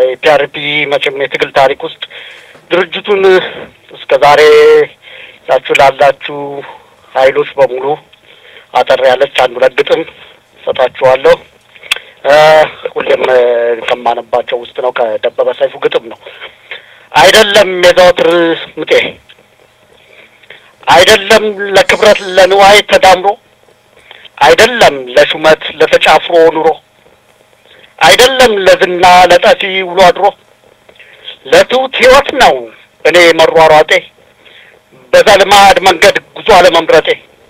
በፒአርፒ መቼም የትግል ታሪክ ውስጥ ድርጅቱን እስከ ዛሬ ያችሁ ላላችሁ ኃይሎች በሙሉ አጠር ያለች አንድ ሁለት ግጥም ሰጣችኋለሁ። ሁሌም ከማነባቸው ውስጥ ነው። ከደበበ ሰይፉ ግጥም ነው። አይደለም የዘወትር ምጤ አይደለም ለክብረት ለንዋይ ተዳምሮ አይደለም ለሹመት ለተጫፍሮ ኑሮ አይደለም ለዝና ለጠፊ ውሎ አድሮ ለትውት ሕይወት ነው እኔ መሯሯጤ በዘልማድ መንገድ ጉዞ አለመምረጤ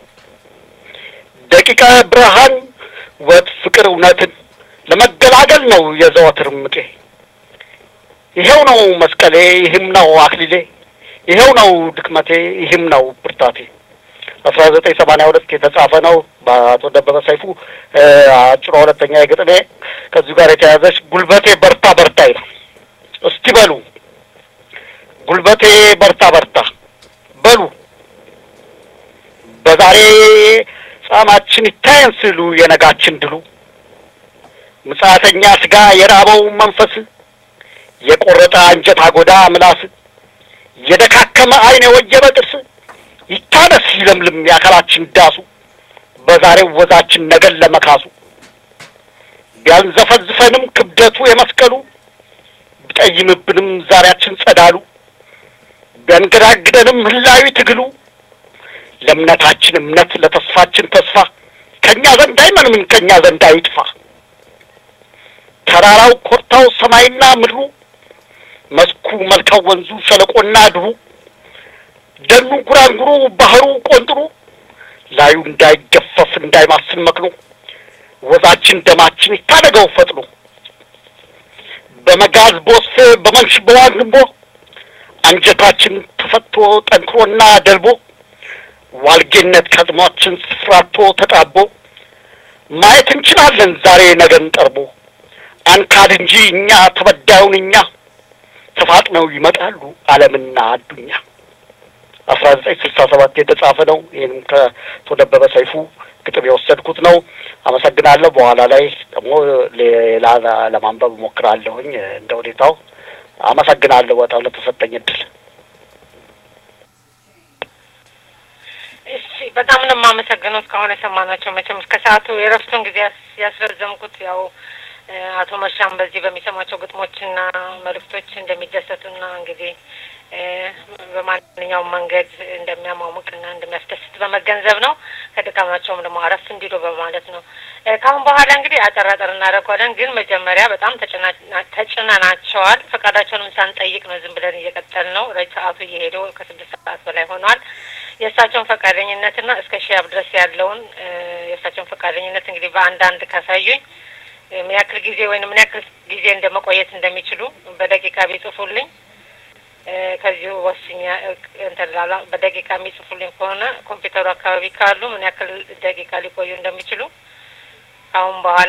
ደቂቀ ብርሃን ወት ፍቅር እውነትን ለመገላገል ነው የዘወትር ምጤ ይሄው ነው መስቀሌ ይህም ነው አክሊሌ ይሄው ነው ድክመቴ ይህም ነው ብርታቴ አስራ ዘጠኝ ሰማንያ ሁለት የተጻፈ ነው በአቶ ደበበ ሰይፉ አጭሯ ሁለተኛ የግጥሜ ከዚሁ ጋር የተያዘች ጉልበቴ በርታ በርታ ይላል። እስቲ በሉ ጉልበቴ በርታ በርታ በሉ በዛሬ ጻማችን ይታየን ስሉ የነጋችን ድሉ ምጽአተኛ ስጋ የራበው መንፈስ የቆረጠ አንጀት አጎዳ ምላስ የደካከመ ዓይን የወጀበ ጥርስ ይታነስ ይለምልም የአካላችን ዳሱ በዛሬው ወዛችን ነገን ለመካሱ ቢያንዘፈዝፈንም ክብደቱ የመስቀሉ ቢጠይምብንም ዛሬያችን ጸዳሉ ቢያንገዳግደንም ህላዊ ትግሉ ለእምነታችን እምነት ለተስፋችን ተስፋ ከእኛ ዘንድ አይመንምን ከእኛ ዘንድ አይጥፋ ተራራው ኮርታው ሰማይና ምድሩ መስኩ መልካው ወንዙ ሸለቆና ድሩ ደኑ ጉራንጉሩ ባህሩ ቆንጥሩ ላዩ እንዳይገፈፍ እንዳይማስን መክኖ ወዛችን ደማችን ይታደገው ፈጥኖ በመጋዝ ቦስፌ በመንሽ በዋግንቦ አንጀታችን ተፈቶ ጠንክሮና ደልቦ ዋልጌነት ከጥሟችን ስፍራቶ ተጣቦ ማየት እንችላለን ዛሬ ነገን ቀርቦ አንካድ እንጂ እኛ ተበዳዩን እኛ ተፋጥነው ይመጣሉ ዓለምና አዱኛ አስራ ዘጠኝ ስልሳ ሰባት የተጻፈ ነው። ይህንም ከአቶ ደበበ ሰይፉ ግጥም የወሰድኩት ነው። አመሰግናለሁ። በኋላ ላይ ደግሞ ሌላ ለማንበብ እሞክራለሁኝ እንደ ሁኔታው። አመሰግናለሁ በጣም ለተሰጠኝ እድል። እሺ በጣም ነው የማመሰግነው። እስካሁን የሰማናቸው መቼም እስከ ሰዓቱ የረፍቱን ጊዜ ያስረዘምኩት ያው አቶ መርሻም በዚህ በሚሰሟቸው ግጥሞችና መልእክቶች እንደሚደሰቱና እንግዲህ በማንኛውም መንገድ እንደሚያሟሙቅና እንደሚያስደስት በመገንዘብ ነው። ከድካማቸውም ደግሞ አረፍ እንዲሉ በማለት ነው። ከአሁን በኋላ እንግዲህ አጠር አጠር እናደርገዋለን። ግን መጀመሪያ በጣም ተጭነናቸዋል። ፈቃዳቸውንም ሳንጠይቅ ነው ዝም ብለን እየቀጠል ነው። ሰዓቱ እየሄደ ከስድስት ሰዓት በላይ ሆኗል። የእሳቸውን ፈቃደኝነትና እስከ ሺያብ ድረስ ያለውን የእሳቸውን ፈቃደኝነት እንግዲህ በአንዳንድ ካሳዩኝ ምን ያክል ጊዜ ወይም ምን ያክል ጊዜ እንደመቆየት እንደሚችሉ በደቂቃ ቢጽፉልኝ ከዚሁ ወስኛ እንትን ላላ በደቂቃ የሚጽፉልኝ ከሆነ ኮምፒውተሩ አካባቢ ካሉ ምን ያክል ደቂቃ ሊቆዩ እንደሚችሉ ከአሁን በኋላ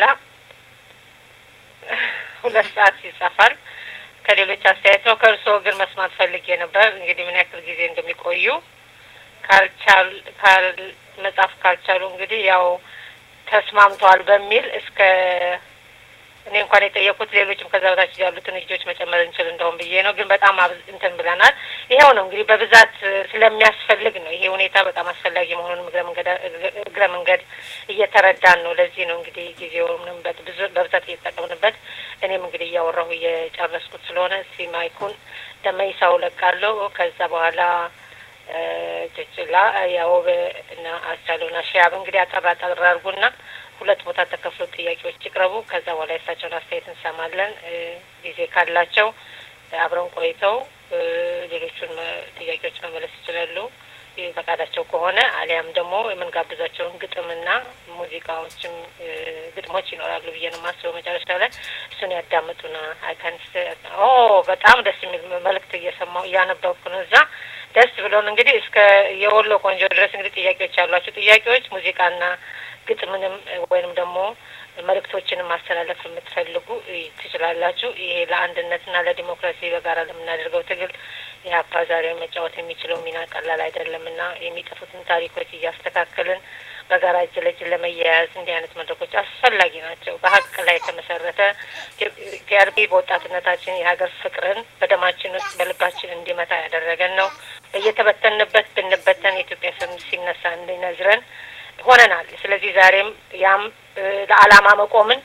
ሁለት ሰዓት ይጻፋል። ከሌሎች አስተያየት ነው። ከእርስዎ ግን መስማት ፈልጌ ነበር። እንግዲህ ምን ያክል ጊዜ እንደሚቆዩ ካልቻል ካል መጻፍ ካልቻሉ እንግዲህ ያው ተስማምተዋል በሚል እስከ እኔ እንኳን የጠየቁት ሌሎችም ከዛ በታች ያሉትን ልጆች መጨመር እንችል እንደውም ብዬ ነው። ግን በጣም እንትን ብለናል። ይኸው ነው እንግዲህ በብዛት ስለሚያስፈልግ ነው። ይሄ ሁኔታ በጣም አስፈላጊ መሆኑን እግረ መንገድ እየተረዳን ነው። ለዚህ ነው እንግዲህ ጊዜውንም በብዛት እየተጠቀምንበት እኔም እንግዲህ እያወራሁ እየጨረስኩት ስለሆነ እስቲ ማይኩን ለመይሳው ለቃለሁ። ከዛ በኋላ ጭጭላ ያውብ እና አስቻለውና ሺያብ እንግዲህ አጠራ አጠራ አድርጉና ሁለት ቦታ ተከፍሎ ጥያቄዎች ይቅረቡ። ከዛ በኋላ የእሳቸውን አስተያየት እንሰማለን። ጊዜ ካላቸው አብረን ቆይተው ሌሎቹን ጥያቄዎች መመለስ ይችላሉ ፈቃዳቸው ከሆነ አሊያም ደግሞ የምንጋብዛቸውን ግጥምና ሙዚቃዎችም ግጥሞች ይኖራሉ ብዬ ነው የማስበው። መጨረሻ ላይ እሱን ያዳምጡና አይካንስ ኦ በጣም ደስ የሚል መልእክት እየሰማሁ እያነበብኩ ነው እዛ ደስ ብሎን እንግዲህ እስከ የወሎ ቆንጆ ድረስ እንግዲህ ጥያቄዎች ያሏቸው ጥያቄዎች ሙዚቃና ግጥምንም ወይንም ደግሞ መልእክቶችንም ማስተላለፍ የምትፈልጉ ትችላላችሁ። ይሄ ለአንድነትና ለዲሞክራሲ በጋራ ለምናደርገው ትግል የሀፓ ዛሬ መጫወት የሚችለው ሚና ቀላል አይደለም እና የሚጠፉትን ታሪኮች እያስተካከልን በጋራ እጅ ለእጅ ለመያያዝ እንዲህ አይነት መድረኮች አስፈላጊ ናቸው። በሀቅ ላይ የተመሰረተ ቲአርፒ በወጣትነታችን የሀገር ፍቅርን በደማችን ውስጥ በልባችን እንዲመታ ያደረገን ነው። በየተበተንበት ብንበተን የኢትዮጵያ ስም ሲነሳ እንዲነዝረን ሆነናል። ስለዚህ ዛሬም ያም ለዓላማ መቆምን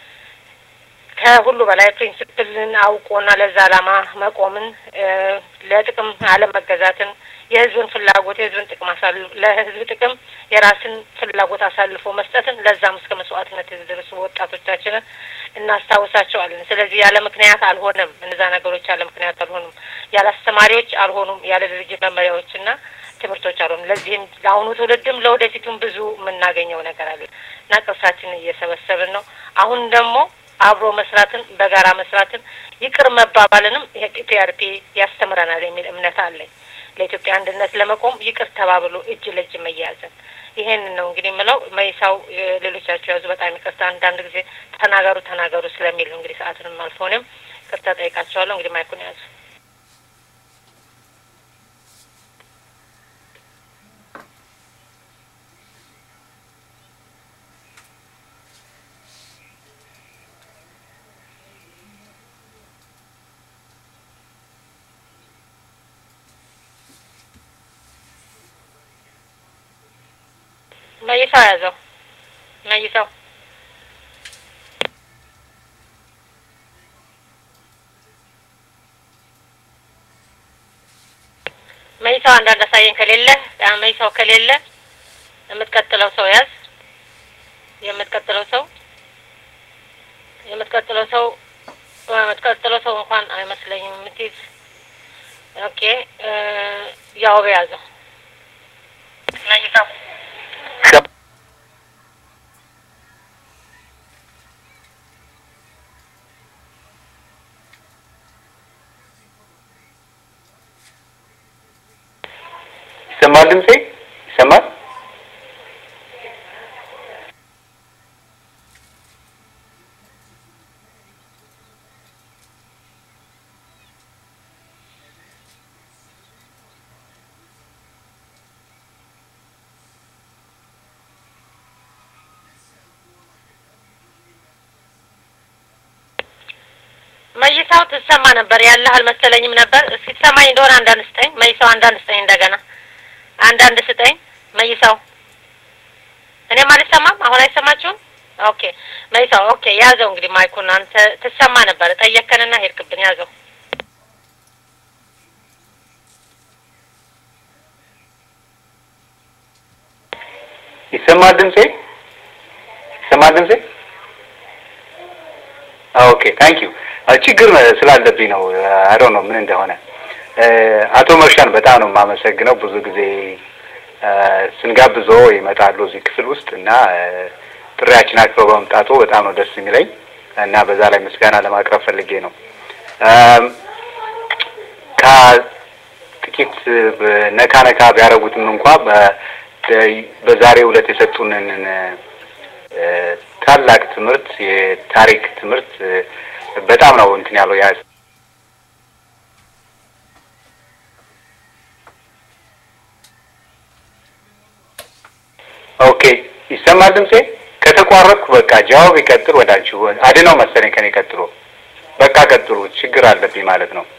ከሁሉ በላይ ፕሪንስፕልን አውቆና ለዛ ዓላማ መቆምን ለጥቅም አለመገዛትን የህዝብን ፍላጎት የህዝብን ጥቅም አሳልፎ ለህዝብ ጥቅም የራስን ፍላጎት አሳልፎ መስጠትን ለዛም እስከ መስዋዕትነት የተደረሱ ወጣቶቻችንን እናስታውሳቸዋለን። ስለዚህ ያለ ምክንያት አልሆነም። እነዛ ነገሮች ያለ ምክንያት አልሆኑም። ያለ አስተማሪዎች አልሆኑም። ያለ ድርጅት መመሪያዎችና ትምህርቶች አልሆኑም። ለዚህም ለአሁኑ ትውልድም ለወደፊቱም ብዙ የምናገኘው ነገር አለ እና ቅርሳችንን እየሰበሰብን ነው። አሁን ደግሞ አብሮ መስራትን በጋራ መስራትን ይቅር መባባልንም ፒአርፒ ያስተምረናል የሚል እምነት አለኝ። ለኢትዮጵያ አንድነት ለመቆም ይቅር ተባብሎ እጅ ለእጅ መያያዝን ይሄንን ነው እንግዲህ የምለው። መይሳው ሌሎቻቸው ያዙ። በጣም ይቅርታ አንዳንድ ጊዜ ተናገሩ ተናገሩ ስለሚል ነው እንግዲህ ሰዓትንም አልፎንም ቅርታ ጠይቃቸዋለሁ። እንግዲህ ማይኩን ያዙ። መይሳው ያዘው። መይሳው መይሳው አንዳንድ አሳየን ከሌለ መይሳው ከሌለ የምትቀጥለው ሰው ያዝ። የምትቀጥለው ሰው የምትቀጥለው ሰው የምትቀጥለው ሰው እንኳን አይመስለኝም የምትይዝ ኦኬ። ያው በያዘው መይሳው ይሰማል? ድምጼ ይሰማል? መይሳው ትሰማ ነበር ያለህ አልመሰለኝም ነበር። እስኪ ትሰማኝ እንደሆነ አንዳንድ ስጠኝ መይሳው፣ አንዳንድ ስጠኝ፣ እንደገና አንዳንድ ስጠኝ መይሳው። እኔም አልሰማም። አሁን አይሰማችሁም? ኦኬ መይሳው፣ ኦኬ ያዘው እንግዲህ ማይኩን። አንተ ትሰማ ነበር፣ ጠየከንና ሄድክብን። ያዘው ይሰማል? ድምጼ ይሰማል? ድምጼ ኦኬ ታንክ ዩ። ችግር ስላለብኝ ነው። አይ ዶንት ኖ ምን እንደሆነ። አቶ መርሻን በጣም ነው የማመሰግነው። ብዙ ጊዜ ስንጋብዞ ይመጣሉ እዚህ ክፍል ውስጥ እና ጥሪያችን አክብረው በመምጣቱ በጣም ነው ደስ የሚለኝ እና በዛ ላይ ምስጋና ለማቅረብ ፈልጌ ነው። ከጥቂት ነካ ነካ ቢያደርጉትም እንኳ በዛሬው ዕለት የሰጡንን ታላቅ ትምህርት የታሪክ ትምህርት በጣም ነው እንትን ያለው ያ ኦኬ ይሰማል ድምጼ ከተቋረጥኩ በቃ ጃዋብ ይቀጥል ወዳችሁ አድነው መሰለኝ ከኔ ቀጥሎ በቃ ቀጥሉ ችግር አለብኝ ማለት ነው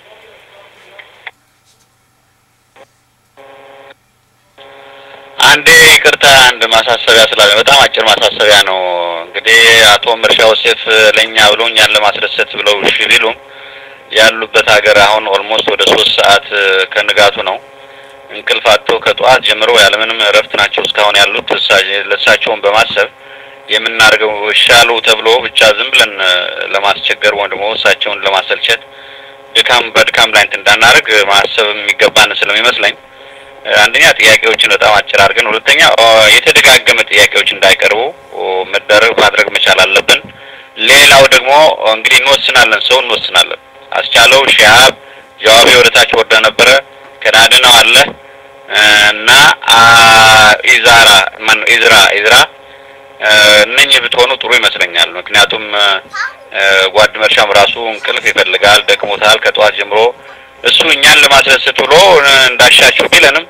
አንዴ ይቅርታ፣ አንድ ማሳሰቢያ ስላለ በጣም አጭር ማሳሰቢያ ነው። እንግዲህ አቶ ምርሻ ወሴፍ ለእኛ ብለው እኛን ለማስደሰት ብለው እሺ ቢሉም ያሉበት ሀገር አሁን ኦልሞስት ወደ ሶስት ሰዓት ከንጋቱ ነው። እንቅልፍ አጥቶ ከጠዋት ጀምሮ ያለምንም እረፍት ናቸው እስካሁን ያሉት። ለእሳቸውን በማሰብ የምናደርገው ሻሉ ተብሎ ብቻ ዝም ብለን ለማስቸገር ወይም ደግሞ እሳቸውን ለማሰልቸት ድካም በድካም ላይ እንትን እንዳናደርግ ማሰብ የሚገባን ስለሚመስለኝ አንደኛ ጥያቄዎችን በጣም አጭር አድርገን፣ ሁለተኛ የተደጋገመ ጥያቄዎች እንዳይቀርቡ መደረግ ማድረግ መቻል አለብን። ሌላው ደግሞ እንግዲህ እንወስናለን፣ ሰው እንወስናለን። አስቻለው ሺሃብ ጀዋቢ ወደ ታች ወርደ ነበረ ከናድነው አለ እና ኢዛራ ማን ኢዝራ ኢዝራ እነኝህ ብትሆኑ ጥሩ ይመስለኛል። ምክንያቱም ጓድ መርሻም ራሱ እንቅልፍ ይፈልጋል፣ ደክሞታል ከጠዋት ጀምሮ እሱ እኛን ለማስደሰት ብሎ እንዳሻችሁ ቢለንም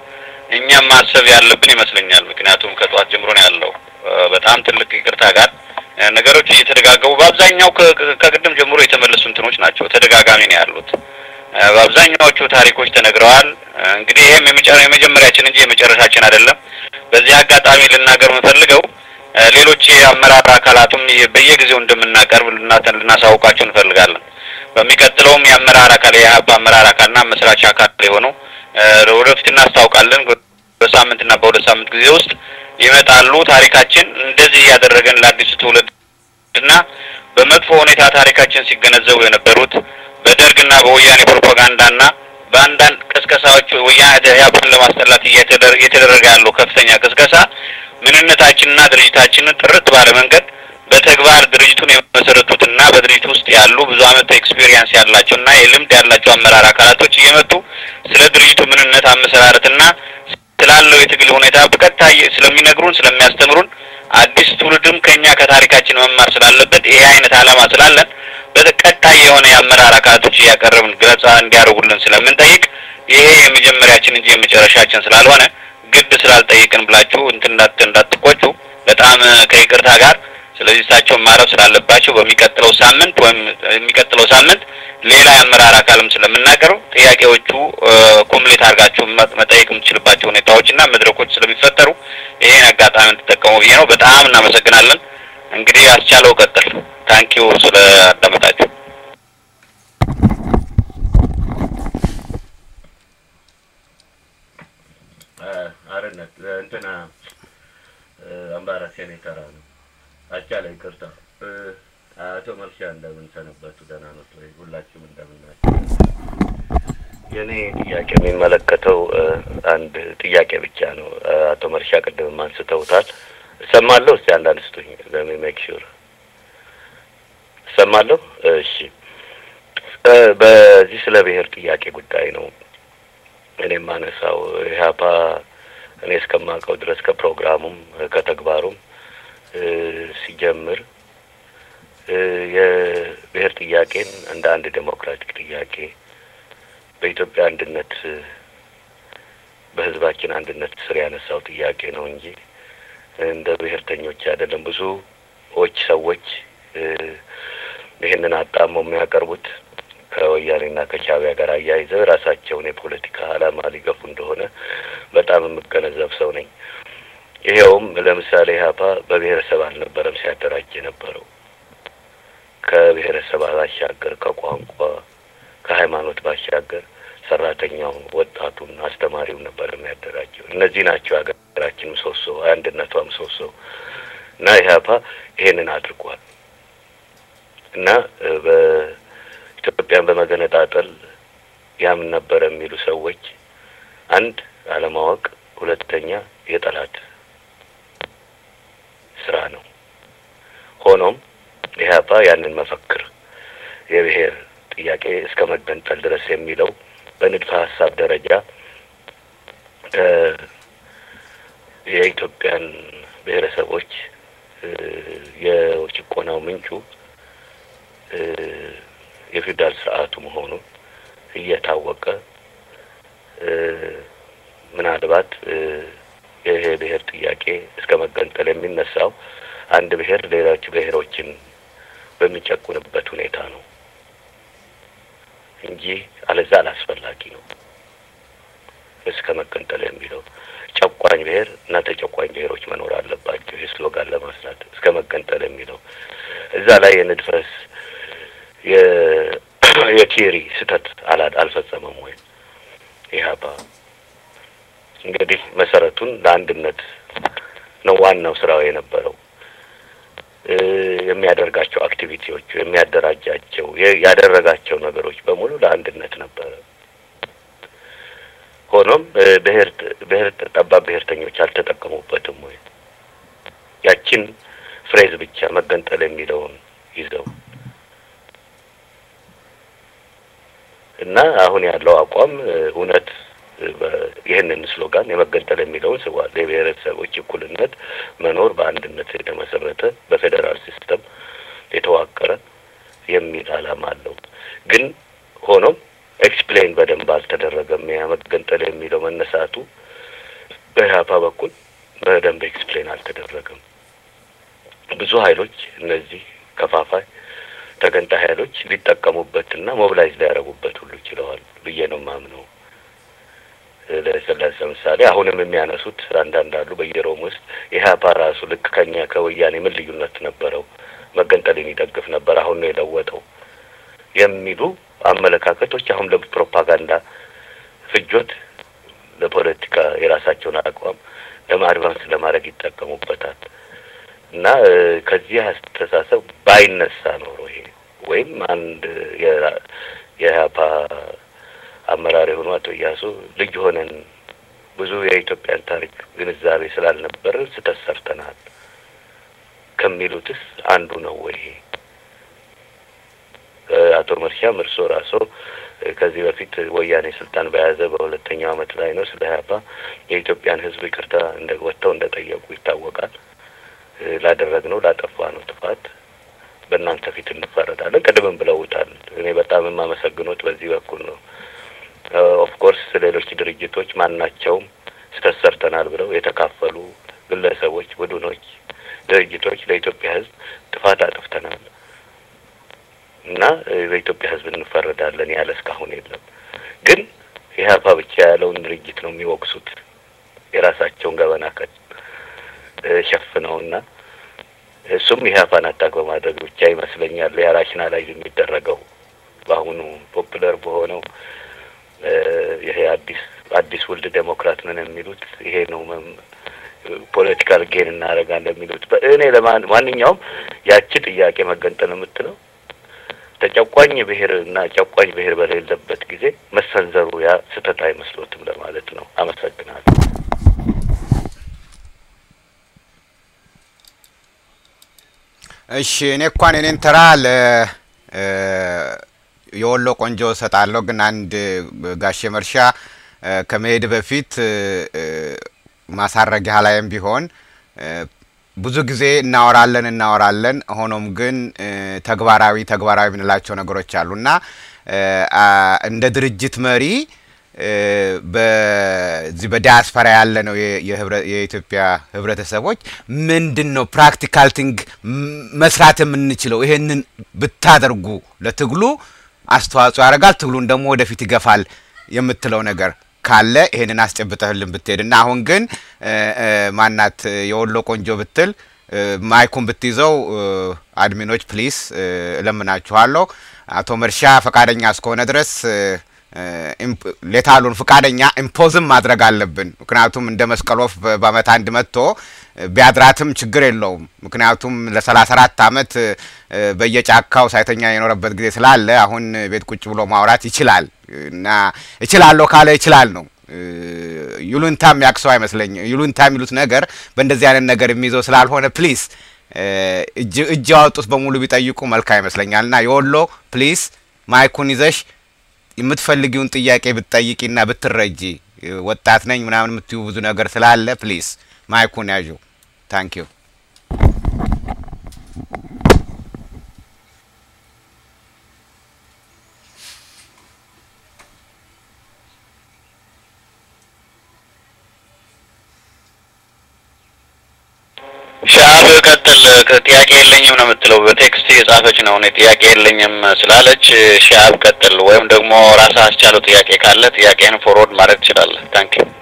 እኛም ማሰብ ያለብን ይመስለኛል። ምክንያቱም ከጠዋት ጀምሮ ነው ያለው በጣም ትልቅ ይቅርታ ጋር ነገሮች እየተደጋገሙ በአብዛኛው ከቅድም ጀምሮ የተመለሱ እንትኖች ናቸው። ተደጋጋሚ ነው ያሉት። በአብዛኛዎቹ ታሪኮች ተነግረዋል። እንግዲህ ይህም የመጀመሪያችን እንጂ የመጨረሻችን አይደለም። በዚህ አጋጣሚ ልናገር የምፈልገው ሌሎች የአመራር አካላቱም በየጊዜው እንደምናቀርብ ልናሳውቃቸው እንፈልጋለን። በሚቀጥለውም የአመራር አካል የኢህአፓ አመራር አካልና መስራች አካል የሆነው ወደፊት እናስታውቃለን። በሳምንትና በሁለት ሳምንት ጊዜ ውስጥ ይመጣሉ። ታሪካችን እንደዚህ እያደረገን ለአዲሱ ትውልድ እና በመጥፎ ሁኔታ ታሪካችን ሲገነዘቡ የነበሩት በደርግና በወያኔ ፕሮፓጋንዳና በአንዳንድ ቅስቀሳዎች ወያኔ ኢህአፓን ለማስጠላት እየተደረገ ያለው ከፍተኛ ቅስቀሳ ምንነታችንና ድርጅታችንን ጥርት ባለ መንገድ በተግባር ድርጅቱን የመሰረቱትና በድርጅቱ ውስጥ ያሉ ብዙ ዓመት ኤክስፒሪየንስ ያላቸውና የልምድ ያላቸው አመራር አካላቶች እየመጡ ስለ ድርጅቱ ምንነት አመሰራረትና ስላለው የትግል ሁኔታ በቀጥታ ስለሚነግሩን ስለሚያስተምሩን አዲስ ትውልድም ከኛ ከታሪካችን መማር ስላለበት ይሄ አይነት ዓላማ ስላለን በቀጣይ የሆነ የአመራር አካላቶች እያቀረብን ገለጻ እንዲያደርጉልን ስለምንጠይቅ ይሄ የመጀመሪያችን እንጂ የመጨረሻችን ስላልሆነ ግድ ስላልጠይቅን ብላችሁ እንትን እንዳትቆጩ በጣም ከይቅርታ ጋር ስለዚህ እሳቸውን ማረፍ ስላለባቸው በሚቀጥለው ሳምንት ወይም የሚቀጥለው ሳምንት ሌላ የአመራር አካልም ስለምናቀርብ ጥያቄዎቹ ኮምፕሌት አድርጋችሁ መጠየቅ የምትችልባቸው ሁኔታዎችና መድረኮች ስለሚፈጠሩ ይሄን አጋጣሚ እንድትጠቀሙ ብዬ ነው። በጣም እናመሰግናለን። እንግዲህ አስቻለው ቀጥል። ታንኪዩ ስለ አዳመጣችሁ። አርነት እንትና አምባራስ የኔ ተራ ነው። አስቻለ ይቅርታ። አቶ መርሻ እንደምን ሰነበቱ? ደህና ነው ወይ? ሁላችሁም እንደምን ናቸው? የእኔ ጥያቄ የሚመለከተው አንድ ጥያቄ ብቻ ነው። አቶ መርሻ ቅድምም አንስተውታል። እሰማለሁ። እስቲ አንዳንድ ስጡኝ። ለሚ ሜክ ሹር እሰማለሁ። እሺ፣ በዚህ ስለ ብሔር ጥያቄ ጉዳይ ነው እኔ የማነሳው። ኢህአፓ እኔ እስከማውቀው ድረስ ከፕሮግራሙም ከተግባሩም ሲጀምር የብሔር ጥያቄን እንደ አንድ ዴሞክራቲክ ጥያቄ በኢትዮጵያ አንድነት በሕዝባችን አንድነት ስር ያነሳው ጥያቄ ነው እንጂ እንደ ብሔርተኞች አይደለም። ብዙዎች ሰዎች ይህንን አጣመው የሚያቀርቡት ከወያኔና ከሻዕቢያ ጋር አያይዘው የራሳቸውን የፖለቲካ ዓላማ ሊገፉ እንደሆነ በጣም የምገነዘብ ሰው ነኝ። ይኸውም ለምሳሌ ኢህአፓ በብሔረሰብ አልነበረም ሲያደራጅ የነበረው ከብሔረሰብ ባሻገር ከቋንቋ ከሃይማኖት ባሻገር ሰራተኛውን፣ ወጣቱን፣ አስተማሪውን ነበር የሚያደራጀው። እነዚህ ናቸው ሀገራችን ምሰሶ፣ አንድነቷ ምሰሶ እና ኢህአፓ ይሄንን አድርጓል እና በኢትዮጵያን በመገነጣጠል ያምን ነበረ የሚሉ ሰዎች አንድ አለማወቅ፣ ሁለተኛ የጠላት ስራ ነው። ሆኖም ኢህአፓ ያንን መፈክር የብሔር ጥያቄ እስከ መገንጠል ድረስ የሚለው በንድፈ ሀሳብ ደረጃ የኢትዮጵያን ብሔረሰቦች የጭቆናው ምንጩ የፊውዳል ስርዓቱ መሆኑን እየታወቀ ምናልባት ይሄ ብሔር ጥያቄ እስከ መገንጠል የሚነሳው አንድ ብሔር ሌሎች ብሔሮችን በሚጨቁንበት ሁኔታ ነው እንጂ አለዛ አላስፈላጊ ነው። እስከ መገንጠል የሚለው ጨቋኝ ብሔር እና ተጨቋኝ ብሔሮች መኖር አለባቸው። ይህ ስሎጋን ለማስላት እስከ መገንጠል የሚለው እዛ ላይ የንድፈስ የቲሪ ስህተት አላ አልፈጸመም ወይ ኢህአፓ እንግዲህ መሰረቱን ለአንድነት ነው ዋናው ስራው የነበረው። የሚያደርጋቸው አክቲቪቲዎቹ የሚያደራጃቸው ያደረጋቸው ነገሮች በሙሉ ለአንድነት ነበረ። ሆኖም ብሔር ብሔር ጠባብ ብሔርተኞች አልተጠቀሙበትም ወይ? ያችን ፍሬዝ ብቻ መገንጠል የሚለውን ይዘው እና አሁን ያለው አቋም እውነት ይህንን ስሎጋን የመገንጠል የሚለውን ስቧል። የብሔረሰቦች እኩልነት መኖር በአንድነት የተመሰረተ በፌዴራል ሲስተም የተዋቀረ የሚል ዓላማ አለው። ግን ሆኖም ኤክስፕሌን በደንብ አልተደረገም። ያ መገንጠል የሚለው መነሳቱ ኃይሎች እነዚህ ከፋፋይ ተገንጣይ ኃይሎች ሊጠቀሙበትና ሞቢላይዝ ሊያደርጉበት ሁሉ ችለዋል ብዬ ነው ማምነው። ለምሳሌ አሁንም የሚያነሱት አንዳንድ አሉ በየሮም ውስጥ ኢህአፓ ራሱ ልክ ከኛ ከወያኔ ምን ልዩነት ነበረው? መገንጠልን ይደግፍ ነበር፣ አሁን ነው የለወጠው የሚሉ አመለካከቶች አሁን ለፕሮፓጋንዳ ፍጆት፣ ለፖለቲካ የራሳቸውን አቋም ለማድቫንስ ለማድረግ ይጠቀሙበታል። እና ከዚህ አስተሳሰብ ባይነሳ ኖሮ ይሄ ወይም አንድ የኢህአፓ አመራር የሆኑ አቶ እያሱ ልጅ ሆነን ብዙ የኢትዮጵያን ታሪክ ግንዛቤ ስላልነበረ ስህተት ሰርተናል ከሚሉትስ አንዱ ነው ወይ ይሄ? አቶ መርሻም እርስዎ ራስዎ ከዚህ በፊት ወያኔ ስልጣን በያዘ በሁለተኛው አመት ላይ ነው ስለ ኢህአፓ የኢትዮጵያን ሕዝብ ይቅርታ እንደ ወጥተው እንደ ጠየቁ ይታወቃል። ላደረግነው ላጠፋ ነው ጥፋት በእናንተ ፊት እንፈረዳለን። ቅድምም ብለውታል። እኔ በጣም የማመሰግኖት በዚህ በኩል ነው። ኦፍ ኮርስ ሌሎች ድርጅቶች ማናቸውም ስህተት ሰርተናል ብለው የተካፈሉ ግለሰቦች፣ ቡድኖች፣ ድርጅቶች ለኢትዮጵያ ሕዝብ ጥፋት አጥፍተናል እና በኢትዮጵያ ሕዝብ እንፈረዳለን ያለ እስካሁን የለም። ግን ኢህአፓ ብቻ ያለውን ድርጅት ነው የሚወቅሱት የራሳቸውን ገበና ከ ሸፍነውና እሱም ኢህአፓን አታክ በማድረግ ብቻ ይመስለኛል የራሽናላይዝ የሚደረገው በአሁኑ ፖፑለር በሆነው ይሄ አዲስ አዲስ ውልድ ዴሞክራት ነን የሚሉት ይሄ ነው። ፖለቲካል ጌን እናደርጋለን የሚሉት እኔ ለማንኛውም ያቺ ጥያቄ መገንጠል የምትለው ተጨቋኝ ብሔር እና ጨቋኝ ብሔር በሌለበት ጊዜ መሰንዘሩ ያ ስህተት አይመስሎትም ለማለት ነው። አመሰግናለሁ። እሺ እኔ እንኳን የኔን ተራ ለ የወሎ ቆንጆ እሰጣለሁ። ግን አንድ ጋሼ መርሻ ከመሄድ በፊት ማሳረጊያ ላይም ቢሆን ብዙ ጊዜ እናወራለን እናወራለን፣ ሆኖም ግን ተግባራዊ ተግባራዊ የምንላቸው ነገሮች አሉ እና እንደ ድርጅት መሪ በዚህ በዲያስፖራ ያለ ነው የኢትዮጵያ ህብረተሰቦች ምንድን ነው ፕራክቲካል ቲንግ መስራት የምንችለው? ይሄንን ብታደርጉ ለትግሉ አስተዋጽኦ ያደርጋል፣ ትግሉን ደግሞ ወደፊት ይገፋል የምትለው ነገር ካለ ይሄንን አስጨብጠህልን ብትሄድ እና አሁን ግን ማናት የወሎ ቆንጆ ብትል ማይኩን ብትይዘው አድሚኖች ፕሊስ እለምናችኋለሁ። አቶ መርሻ ፈቃደኛ እስከሆነ ድረስ ሌታሉን ፍቃደኛ ኢምፖዝም ማድረግ አለብን። ምክንያቱም እንደ መስቀል ወፍ በአመት አንድ መጥቶ ቢያድራትም ችግር የለውም። ምክንያቱም ለሰላሳ አራት አመት በየጫካው ሳይተኛ የኖረበት ጊዜ ስላለ አሁን ቤት ቁጭ ብሎ ማውራት ይችላል እና እችላለሁ ካለ ይችላል ነው። ዩሉንታ የሚያቅሰው አይመስለኝም። ዩሉንታ የሚሉት ነገር በእንደዚህ አይነት ነገር የሚይዘው ስላልሆነ ፕሊስ እጅ ያወጡት በሙሉ ቢጠይቁ መልካም ይመስለኛል እና የወሎ ፕሊስ ማይኩን ይዘሽ የምትፈልጊውን ጥያቄ ብትጠይቂና ብትረጂ ወጣት ነኝ ምናምን የምትዩ ብዙ ነገር ስላለ ፕሊስ ማይኩን ያዡ። ታንክ ዩ። ሻብ ቀጥል። ጥያቄ የለኝም ነው የምትለው። በቴክስት የጻፈች ነው። እኔ ጥያቄ የለኝም ስላለች ሻብ ቀጥል፣ ወይም ደግሞ ራስህ አስቻለው ጥያቄ ካለ ጥያቄህን ፎርወርድ ማድረግ ትችላለህ። ታንክ ዩ።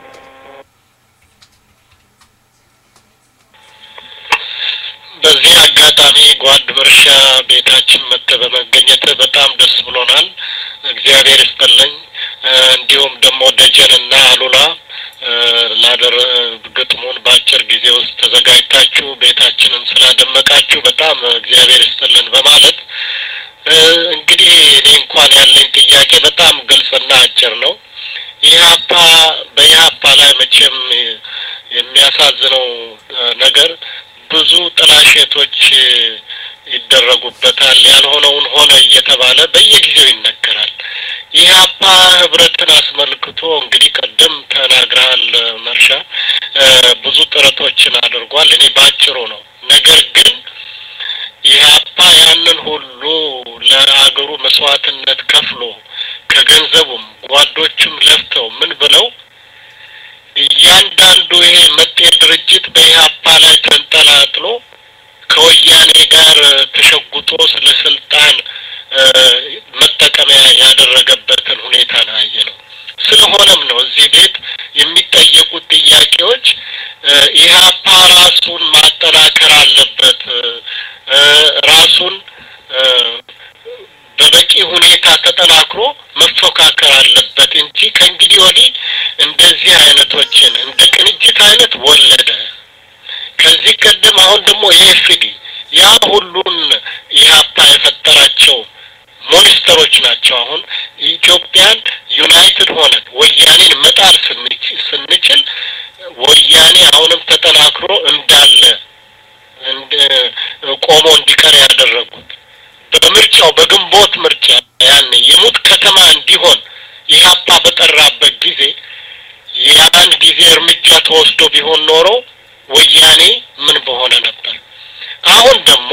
በዚህ አጋጣሚ ጓድ መርሻ ቤታችን መጥተህ በመገኘት በጣም ደስ ብሎናል። እግዚአብሔር ይስጥልኝ። እንዲሁም ደግሞ ደጀንና አሉላ ላደር ግጥሙን በአጭር ጊዜ ውስጥ ተዘጋጅታችሁ ቤታችንን ስላደመቃችሁ በጣም እግዚአብሔር ይስጥልን በማለት እንግዲህ እኔ እንኳን ያለኝ ጥያቄ በጣም ግልጽና አጭር ነው። ኢህአፓ በኢህአፓ ላይ መቼም የሚያሳዝነው ነገር ብዙ ጥላሸቶች ይደረጉበታል። ያልሆነውን ሆነ እየተባለ በየጊዜው ይነገራል። ኢህአፓ ህብረትን አስመልክቶ እንግዲህ ቀደም ተናግረሃል መርሻ፣ ብዙ ጥረቶችን አድርጓል። እኔ ባጭሩ ነው። ነገር ግን ኢህአፓ ያንን ሁሉ ለአገሩ መስዋዕትነት ከፍሎ ከገንዘቡም ጓዶቹም ለፍተው ምን ብለው እያንዳንዱ ይሄ መጤ ድርጅት በኢህአፓ ላይ ተንጠላጥሎ ከወያኔ ጋር ተሸጉጦ ስለ ስልጣን መጠቀሚያ ያደረገበትን ሁኔታ ነው ያየ ነው። ስለሆነም ነው እዚህ ቤት የሚጠየቁት ጥያቄዎች ኢህአፓ ራሱን ማጠናከር አለበት፣ ራሱን በበቂ ሁኔታ ተጠናክሮ መፎካከር አለበት እንጂ ከእንግዲህ ወዲህ እንደዚህ አይነቶችን እንደ ቅንጅት አይነት ወለደ። ከዚህ ቀደም አሁን ደግሞ ኤፍዲ ያ ሁሉን ኢህአፓ የፈጠራቸው ሞኒስተሮች ናቸው። አሁን ኢትዮጵያን ዩናይትድ ሆነን ወያኔን መጣል ስንችል ወያኔ አሁንም ተጠናክሮ እንዳለ ቆሞ እንዲቀር ያደረጉት በምርጫው በግንቦት ምርጫ ያን የሙት ከተማ እንዲሆን ኢህአፓ በጠራበት ጊዜ ያን ጊዜ እርምጃ ተወስዶ ቢሆን ኖሮ ወያኔ ምን በሆነ ነበር። አሁን ደግሞ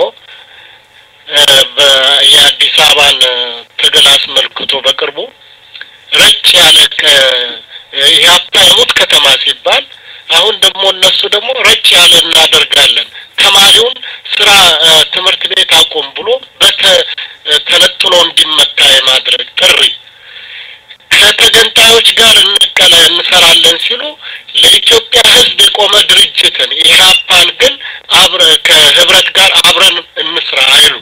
የአዲስ አበባን ትግል አስመልክቶ በቅርቡ ረጭ ያለ ኢህአፓ የሙት ከተማ ሲባል አሁን ደግሞ እነሱ ደግሞ ረጭ ያለ እናደርጋለን ተማሪውን ስራ ትምህርት ቤት አቁም ብሎ በተነጥሎ እንዲመታ የማድረግ ጥሪ ከተገንጣዮች ጋር እንቀለ እንሰራለን ሲሉ ለኢትዮጵያ ሕዝብ የቆመ ድርጅትን ኢህአፓን ግን አብረ ከህብረት ጋር አብረን እንስራ አይሉ።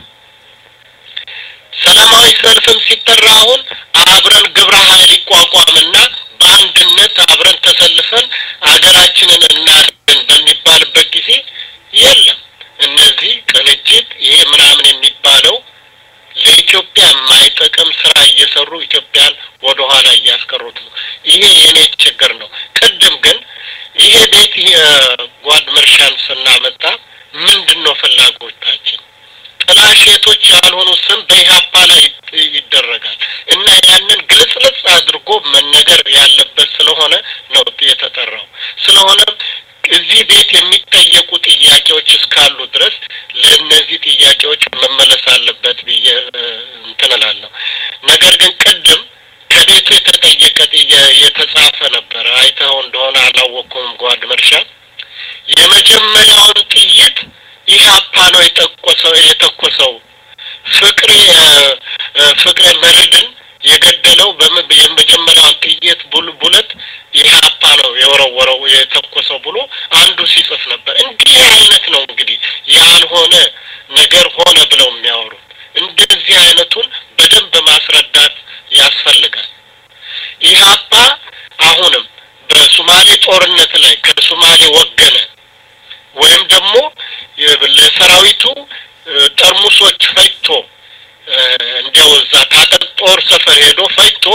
ሰላማዊ ሰልፍም ሲጠራ አሁን አብረን ግብረ ኃይል ይቋቋምና በአንድነት አብረን ተሰልፈን አገራችንን እናድን በሚባልበት ጊዜ የለም። እነዚህ ቅንጅት ይሄ ምናምን የሚባለው ለኢትዮጵያ የማይጠቅም ስራ እየሰሩ ኢትዮጵያን ወደ ኋላ እያስቀሩት ነው። ይሄ የኔ ችግር ነው። ቅድም ግን ይሄ ቤት ጓድ መርሻን ስናመጣ ምንድን ነው ፍላጎታችን? ጥላሸቶች ያልሆኑ ስም በኢህአፓ ላይ ይደረጋል እና ያንን ግልጽልጽ አድርጎ መነገር ያለበት ስለሆነ ነው የተጠራው። ስለሆነም እዚህ ቤት የሚጠየቁ ጥያቄዎች እስካሉ ድረስ ለእነዚህ ጥያቄዎች መመለስ አለበት ብዬ እንትን እላለሁ። ነገር ግን ቅድም ከቤቱ የተጠየቀ የተጻፈ ነበረ። አይተኸው እንደሆነ አላወቅኩም። ጓድ መርሻ የመጀመሪያውን ጥይት ኢህአፓ ነው የጠቆሰው የተኮሰው ፍቅሬ ፍቅሬ መርድን የገደለው የመጀመሪያውን ጥይት ቡለት ኢህአፓ ነው የወረወረው የተኮሰው ብሎ አንዱ ሲጽፍ ነበር። እንዲህ አይነት ነው እንግዲህ ያልሆነ ነገር ሆነ ብለው የሚያወሩት። እንደዚህ አይነቱን በደንብ ማስረዳት ያስፈልጋል። ኢህአፓ አሁንም በሱማሌ ጦርነት ላይ ከሱማሌ ወገነ ወይም ደግሞ ለሰራዊቱ ጠርሙሶች ፈጅቶ እንዲያው እዛ ታጠቅ ጦር ሰፈር ሄዶ ፈጅቶ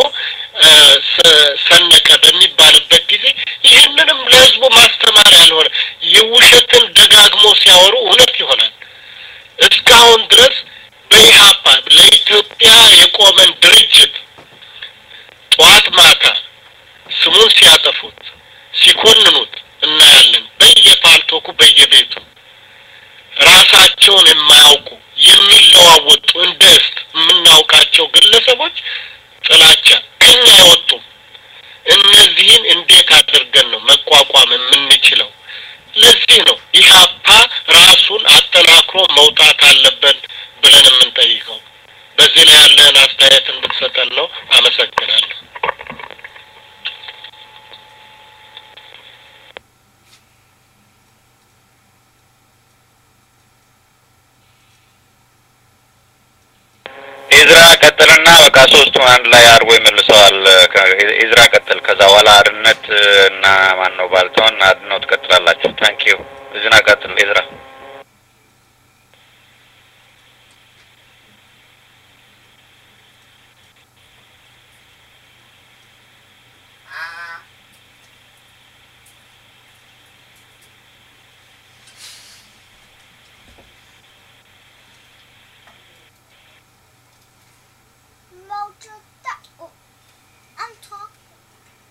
ሰነቀ በሚባልበት ጊዜ ይህንንም ለህዝቡ ማስተማር ያልሆነ የውሸትን ደጋግሞ ሲያወሩ እውነት ይሆናል። እስካሁን ድረስ በኢህአፓ ለኢትዮጵያ የቆመን ድርጅት ጠዋት ማታ ስሙን ሲያጠፉት ሲኮንኑት እናያለን። በየፓልቶኩ በየቤቱ ራሳቸውን የማያውቁ የሚለዋወጡ እንደ እስት የምናውቃቸው ግለሰቦች ጥላቻ ከኛ አይወጡም። እነዚህን እንዴት አድርገን ነው መቋቋም የምንችለው? ለዚህ ነው ኢህአፓ ራሱን አጠናክሮ መውጣት አለበት ብለን የምንጠይቀው። በዚህ ላይ ያለህን አስተያየት እንድትሰጠን ነው። አመሰግናለሁ። ኢዝራ ቀጥልና በቃ ሶስቱን አንድ ላይ አድርጎ ይመልሰዋል። ኢዝራ ቀጥል። ከዛ በኋላ አድነት እና ማን ነው ባልተውን አድነው ትቀጥላላችሁ። ታንኪዩ እዝና ቀጥል ኢዝራ። Motor that. Oh, I'm talking.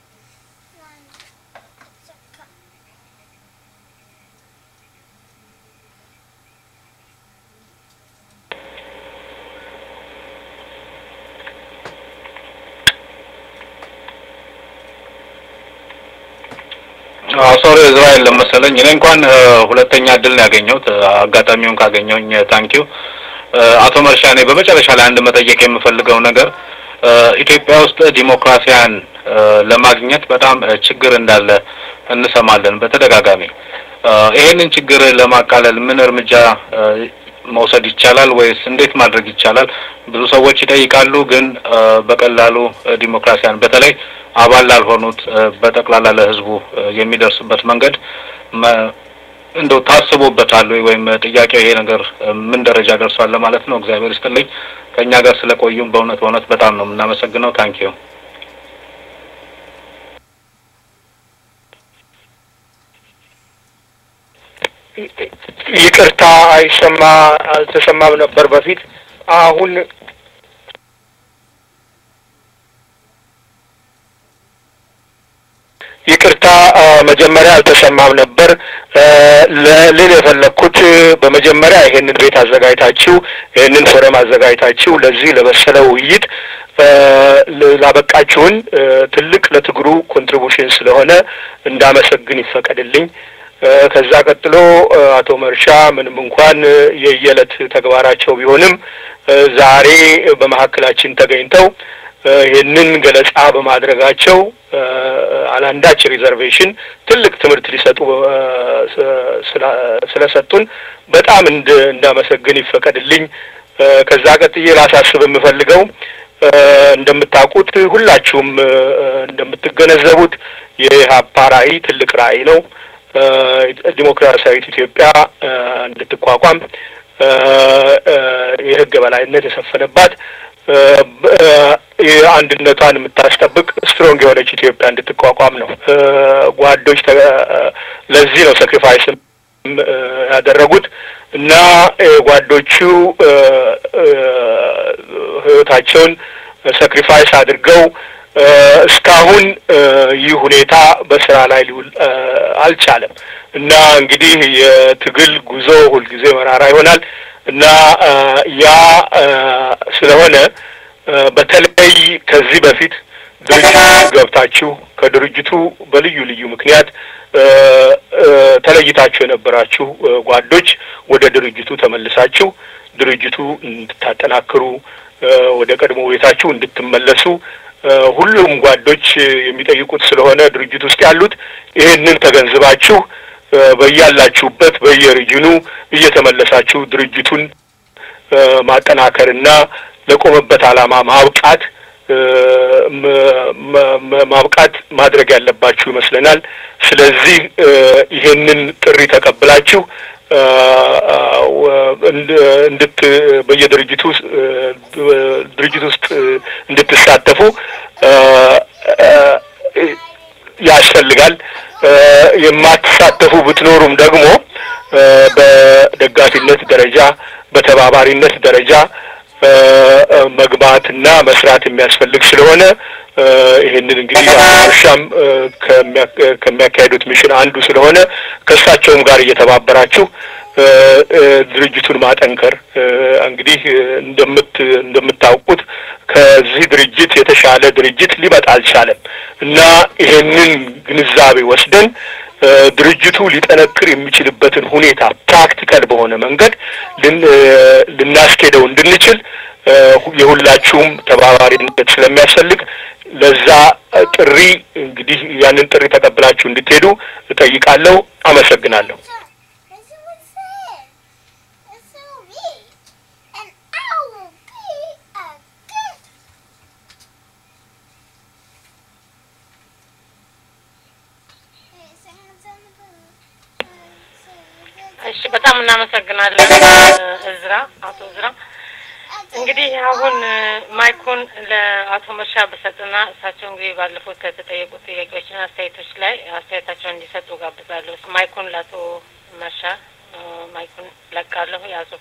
Nine. It's a cut. ሶሪ እስራኤል ለመሰለኝ እኔ እንኳን እ፣ ሁለተኛ እድል ነው ያገኘሁት እ፣ አጋጣሚውን ካገኘሁኝ ታንኪዩ አቶ መርሻ እኔ በመጨረሻ ላይ አንድ መጠየቅ የምፈልገው ነገር እ፣ ኢትዮጵያ ውስጥ ዲሞክራሲያን እ፣ ለማግኘት በጣም እ፣ ችግር እንዳለ እንሰማለን በተደጋጋሚ እ፣ ይሄንን ችግር ለማቃለል ምን እርምጃ እ፣ መውሰድ ይቻላል ወይስ እንዴት ማድረግ ይቻላል? ብዙ ሰዎች ይጠይቃሉ፣ ግን እ፣ በቀላሉ እ፣ ዲሞክራሲያን በተለይ አባል ላልሆኑት እ፣ በጠቅላላ ለሕዝቡ እ፣ የሚደርስበት መንገድ መ- እንደው ታስቦበታል ወይ ወይም ጥያቄው ይሄ ነገር እ፣ ምን ደረጃ ደርሷል ለማለት ነው። እግዚአብሔር ይስጥልኝ። ከእኛ ጋር ስለቆዩም በእውነት በእውነት በጣም ነው የምናመሰግነው። ታንኪዩ ይቅርታ አይሰማ አልተሰማም ነበር በፊት አሁን ይቅርታ አ፣ መጀመሪያ አልተሰማም ነበር አ፣ ለልል የፈለግኩት በመጀመሪያ ይሄንን ቤት አዘጋጅታችሁ ይሄንን ፎረም አዘጋጅታችሁ ለዚህ ለበሰለ ውይይት አ፣ ል- ላበቃችሁን አ፣ ትልቅ ለትግሩ ኮንትሪቡሽን ስለሆነ እንዳመሰግን ይፈቀድልኝ። አ፣ ከዛ ቀጥሎ አ፣ አቶ መርሻ ምንም እንኳን አ፣ የየዕለት ተግባራቸው ቢሆንም አ፣ ዛሬ በመካከላችን ተገኝተው አ፣ ይህንን ገለጻ በማድረጋቸው አ፣ አላንዳች ሪዘርቬሽን ትልቅ ትምህርት ሊሰጡ አ፣ ስ- ስላ- ስለሰጡን በጣም እንድ እንዳመሰግን ይፈቀድልኝ። አ፣ ከዛ ቀጥዬ ላሳስብ የምፈልገው አ፣ እንደምታውቁት ሁላችሁም አ፣ እንደምትገነዘቡት የኢህአፓ ራዕይ ትልቅ ራዕይ ነው። አ፣ ዲሞክራሲያዊት ኢትዮጵያ አ፣ እንድትቋቋም አ፣ አ፣ የህግ በላይነት የሰፈነባት አ፣ በ- አ፣ የአንድነቷን የምታስጠብቅ ስትሮንግ የሆነች ኢትዮጵያ እንድትቋቋም ነው። አ፣ ጓዶች ተ- አ፣ ለዚህ ነው ሳክሪፋይስ ያደረጉት እና አ፣ ጓዶቹ አ፣ አ፣ ህይወታቸውን ሳክሪፋይስ አድርገው አ፣ እስካሁን አ፣ ይህ ሁኔታ በስራ ላይ ሊውል አ፣ አልቻለም እና እንግዲህ የትግል ጉዞ ሁልጊዜ መራራ ይሆናል እና አ፣ ያ አ፣ ስለሆነ አ፣ በተለይ ከዚህ በፊት ድርጅቱ ገብታችሁ ከድርጅቱ በልዩ ልዩ ምክንያት አ፣ አ፣ ተለይታችሁ የነበራችሁ አ፣ ጓዶች ወደ ድርጅቱ ተመልሳችሁ ድርጅቱ እንድታጠናክሩ አ፣ ወደ ቀድሞ ቤታችሁ እንድትመለሱ አ፣ ሁሉም ጓዶች የሚጠይቁት ስለሆነ ድርጅት ውስጥ ያሉት ይህንን ተገንዝባችሁ አ፣ በያላችሁበት በየሪጅኑ እየተመለሳችሁ ድርጅቱን አ፣ ማጠናከርና ለቆመበት ዓላማ ማብቃት አ፣ መ- መ- መ- ማብቃት ማድረግ ያለባችሁ ይመስለናል። ስለዚህ አ፣ ይሄንን ጥሪ ተቀብላችሁ አ፣ አ፣ ወ- እንድ- እንድት በየድርጅቱ ውስጥ አ፣ ድርጅት ውስጥ አ፣ እንድትሳተፉ አ፣ አ፣ ያስፈልጋል። አ፣ የማትሳተፉ ብትኖሩም ደግሞ አ፣ በደጋፊነት ደረጃ በተባባሪነት ደረጃ አ፣ አ፣ መግባትና መስራት የሚያስፈልግ ስለሆነ አ፣ ይህንን እንግዲህ እርሻም ከሚያካሄዱት ሚሽን አንዱ ስለሆነ ከእሳቸውም ጋር እየተባበራችሁ አ፣ አ፣ ድርጅቱን ማጠንከር አ፣ እንግዲህ እንደምት እንደምታውቁት ከዚህ ድርጅት የተሻለ ድርጅት ሊመጣ አልቻለም እና ይሄንን ግንዛቤ ወስደን አ፣ ድርጅቱ ሊጠነክር የሚችልበትን ሁኔታ ፕራክቲካል በሆነ መንገድ ልን አ፣ ልናስኬደው እንድንችል አ፣ ሁ- የሁላችሁም ተባባሪነት ስለሚያስፈልግ ለዛ አ፣ ጥሪ እንግዲህ ያንን ጥሪ ተቀብላችሁ እንድትሄዱ እጠይቃለሁ። አመሰግናለሁ። As you would say, it's so me, and I will be a gift. Hey, sing it on the boat. እሺ በጣም እናመሰግናለን እዝራ አቶ እዝራ። እንግዲህ አሁን ማይኩን ለአቶ መርሻ ብሰጥና እሳቸው እንግዲህ ባለፉት ከተጠየቁት ጥያቄዎችና አስተያየቶች ላይ አስተያየታቸውን እንዲሰጡ ጋብዛለሁ። ማይኩን ለአቶ መርሻ እ፣ ማይኩን ለቃለሁ። ያዙት።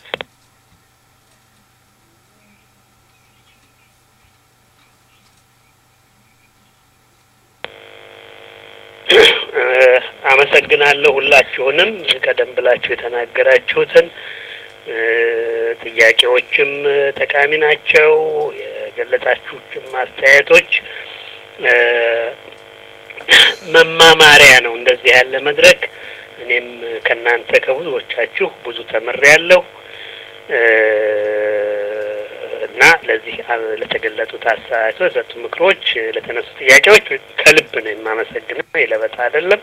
አመሰግናለሁ ሁላችሁንም ቀደም ብላችሁ የተናገራችሁትን እ፣ ጥያቄዎችም ጠቃሚ ናቸው። የገለጻችሁትም አስተያየቶች እ፣ መማማሪያ ነው እንደዚህ ያለ መድረክ። እኔም ከእናንተ ከብዙዎቻችሁ ብዙ ተምሬያለሁ እና ለዚህ ለተገለጡት አስተያየቶች፣ ለተሰጡ ምክሮች፣ ለተነሱ ጥያቄዎች ከልብ ነው የማመሰግነው። የለበጣ አይደለም።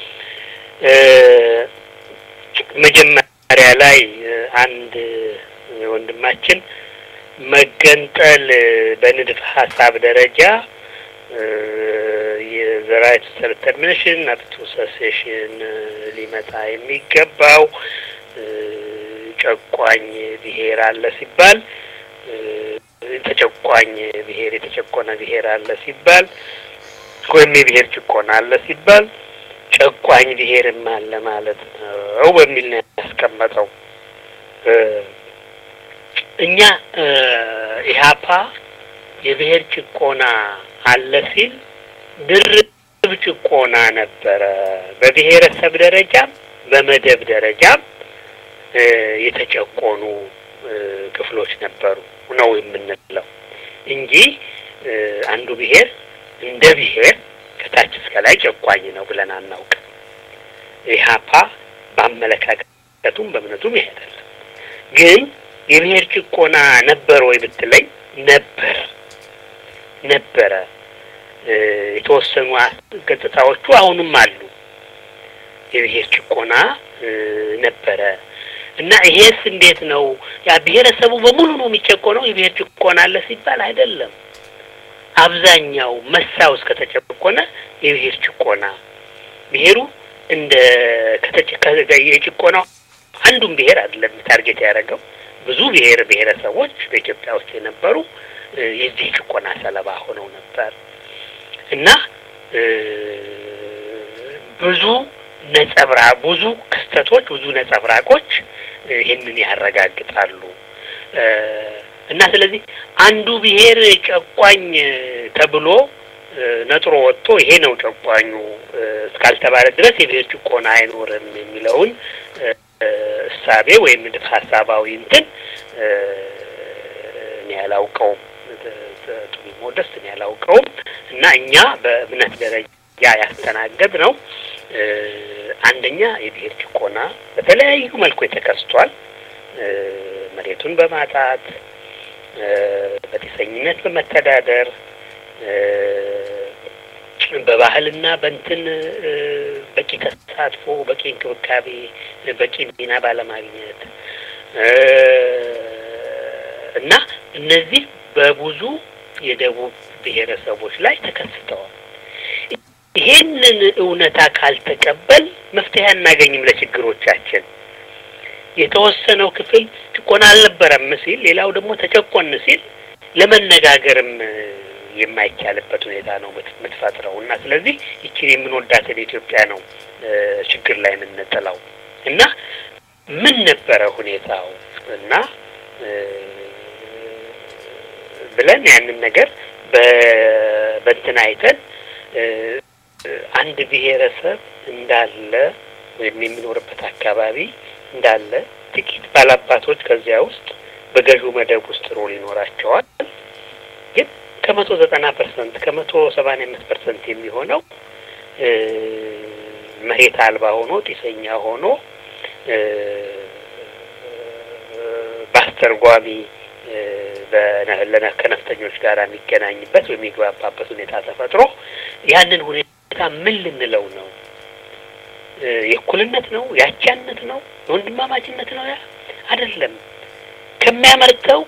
መጀመሪያ ላይ አንድ ወንድማችን መገንጠል በንድፈ ሀሳብ ደረጃ የዘራይት ሰልፍ ተርሚኔሽን አፕቱ ሰሴሽን ሊመጣ የሚገባው ጨቋኝ ብሔር አለ ሲባል ተጨቋኝ ብሔር የተጨቆነ ብሔር አለ ሲባል ወይም የብሔር ጭቆና አለ ሲባል ጨቋኝ ብሔርም አለ ማለት ነው በሚል ነው ያስቀመጠው። እኛ ኢህአፓ የብሔር ጭቆና አለ ሲል ድርብ ጭቆና ነበረ። በብሔረሰብ ደረጃም በመደብ ደረጃም የተጨቆኑ ክፍሎች ነበሩ ነው የምንለው እንጂ አንዱ ብሔር እንደ ብሔር ከታች እስከ ላይ ጨቋኝ ነው ብለን አናውቅም። ኢህአፓ በአመለካከቱም በእምነቱም ይሄ አይደለም። ግን የብሔር ጭቆና ነበር ወይ ብትለኝ ነበር ነበረ። የተወሰኑ ገጽታዎቹ አሁንም አሉ። የብሔር ጭቆና ነበረ እና ይሄስ እንዴት ነው? ያ ብሔረሰቡ በሙሉ ነው የሚጨቆነው? የብሔር ጭቆና አለ ሲባል አይደለም። አብዛኛው መሳው እስከተጨቆነ የብሔር ጭቆና ብሔሩ እንደ የጭቆናው አንዱን ብሔር አይደለም ታርጌት ያደረገው ብዙ ብሔር ብሔረሰቦች በኢትዮጵያ ውስጥ የነበሩ የዚህ ጭቆና ሰለባ ሆነው ነበር እና ብዙ ነጸብራ ብዙ ክስተቶች ብዙ ነጸብራቆች ይህንን ያረጋግጣሉ። እና ስለዚህ አንዱ ብሔር ጨቋኝ ተብሎ ነጥሮ ወጥቶ ይሄ ነው ጨቋኙ እስካልተባለ ድረስ የብሔር ጭቆና አይኖርም የሚለውን እሳቤ ወይም ንድፍ ሀሳባዊ እንትን እኔ ያላውቀውም ቱሚሞ ደስ እኔ ያላውቀውም እና እኛ በእምነት ደረጃ ያስተናገድ ነው አንደኛ የብሔር ጭቆና በተለያዩ መልኩ የተከስቷል። መሬቱን በማጣት በጢሰኝነት በመተዳደር በባህልና በእንትን በቂ ተሳትፎ፣ በቂ እንክብካቤ፣ በቂ ሚና ባለማግኘት እና እነዚህ በብዙ የደቡብ ብሔረሰቦች ላይ ተከስተዋል። ይሄንን እውነታ ካልተቀበል መፍትሄ አናገኝም ለችግሮቻችን። የተወሰነው ክፍል ጭቆና አልነበረም ሲል፣ ሌላው ደግሞ ተጨቆን ሲል ለመነጋገርም የማይቻልበት ሁኔታ ነው የምትፈጥረው እና ስለዚህ ይችን የምንወዳትን ኢትዮጵያ ነው ችግር ላይ የምንጥለው እና ምን ነበረ ሁኔታው እና ብለን ያንን ነገር በእንትን አይተን አንድ ብሔረሰብ እንዳለ ወይም የሚኖርበት አካባቢ እንዳለ ጥቂት ባላባቶች ከዚያ ውስጥ በገዢው መደብ ውስጥ ሮል ይኖራቸዋል። ግን ከመቶ ዘጠና ፐርሰንት ከመቶ ሰማንያ አምስት ፐርሰንት የሚሆነው መሬት አልባ ሆኖ ጢሰኛ ሆኖ በአስተርጓሚ ከነፍጠኞች ጋር የሚገናኝበት ወይም የሚግባባበት ሁኔታ ተፈጥሮ ያንን ሁኔታ ምን ልንለው ነው? የእኩልነት ነው? የአቻነት ነው? የወንድማማችነት ነው? ያ አይደለም። ከሚያመርተው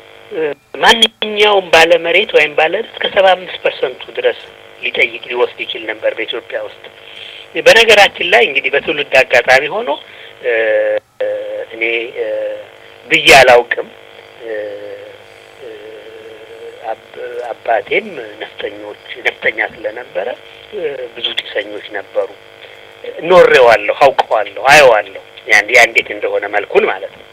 ማንኛውም ባለመሬት ወይም ባለ እስከ ሰባ አምስት ፐርሰንቱ ድረስ ሊጠይቅ ሊወስድ ይችል ነበር በኢትዮጵያ ውስጥ። በነገራችን ላይ እንግዲህ በትውልድ አጋጣሚ ሆኖ እኔ ብዬ አላውቅም። አባቴም ነፍጠኞች ነፍጠኛ ስለነበረ ብዙ ጢሰኞች ነበሩ። ኖሬዋለሁ፣ አውቀዋለሁ፣ አየዋለሁ ያን ያ እንዴት እንደሆነ መልኩን ማለት ነው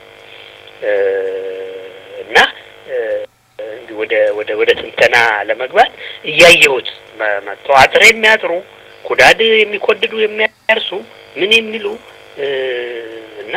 እና ወደ ወደ ወደ ትንተና ለመግባት እያየሁት መጥተው አጥር የሚያጥሩ ኩዳድ የሚኮድዱ የሚያርሱ ምን የሚሉ እና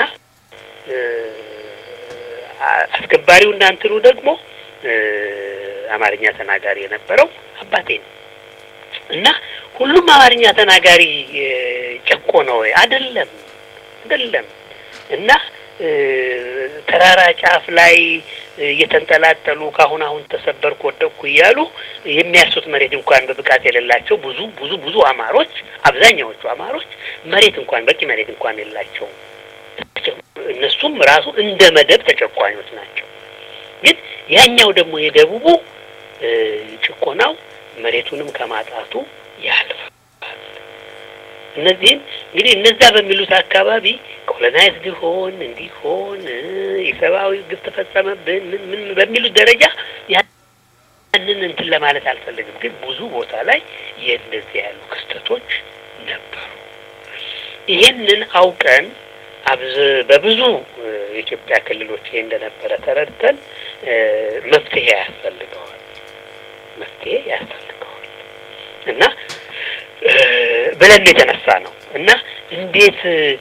አስከባሪው እናንትኑ ደግሞ አማርኛ ተናጋሪ የነበረው አባቴ ነው እና ሁሉም አማርኛ ተናጋሪ ጨቆ ነው ወይ? አይደለም፣ አይደለም። እና ተራራ ጫፍ ላይ እየተንጠላጠሉ ከአሁን አሁን ተሰበርኩ ወደቅኩ እያሉ የሚያርሱት መሬት እንኳን በብቃት የሌላቸው ብዙ ብዙ ብዙ አማሮች፣ አብዛኛዎቹ አማሮች መሬት እንኳን በቂ መሬት እንኳን የላቸውም። እነሱም ራሱ እንደ መደብ ተጨቋኞች ናቸው። ግን ያኛው ደግሞ የደቡቡ ጭቆናው መሬቱንም ከማጣቱ ያልፋል። እነዚህም እንግዲህ እነዛ በሚሉት አካባቢ ኮሎናይዝድ ሆን እንዲሆን የሰብአዊ ግፍ ተፈጸመብን ምን ምን በሚሉት ደረጃ ያንን እንትን ለማለት አልፈልግም። ግን ብዙ ቦታ ላይ የእንደዚህ ያሉ ክስተቶች ነበሩ። ይሄንን አውቀን አብዝ በብዙ የኢትዮጵያ ክልሎች ይሄ እንደነበረ ተረድተን መፍትሄ ያስፈልገዋል መፍትሄ ያስፈልገዋል እና ብለን የተነሳ ነው እና እንዴት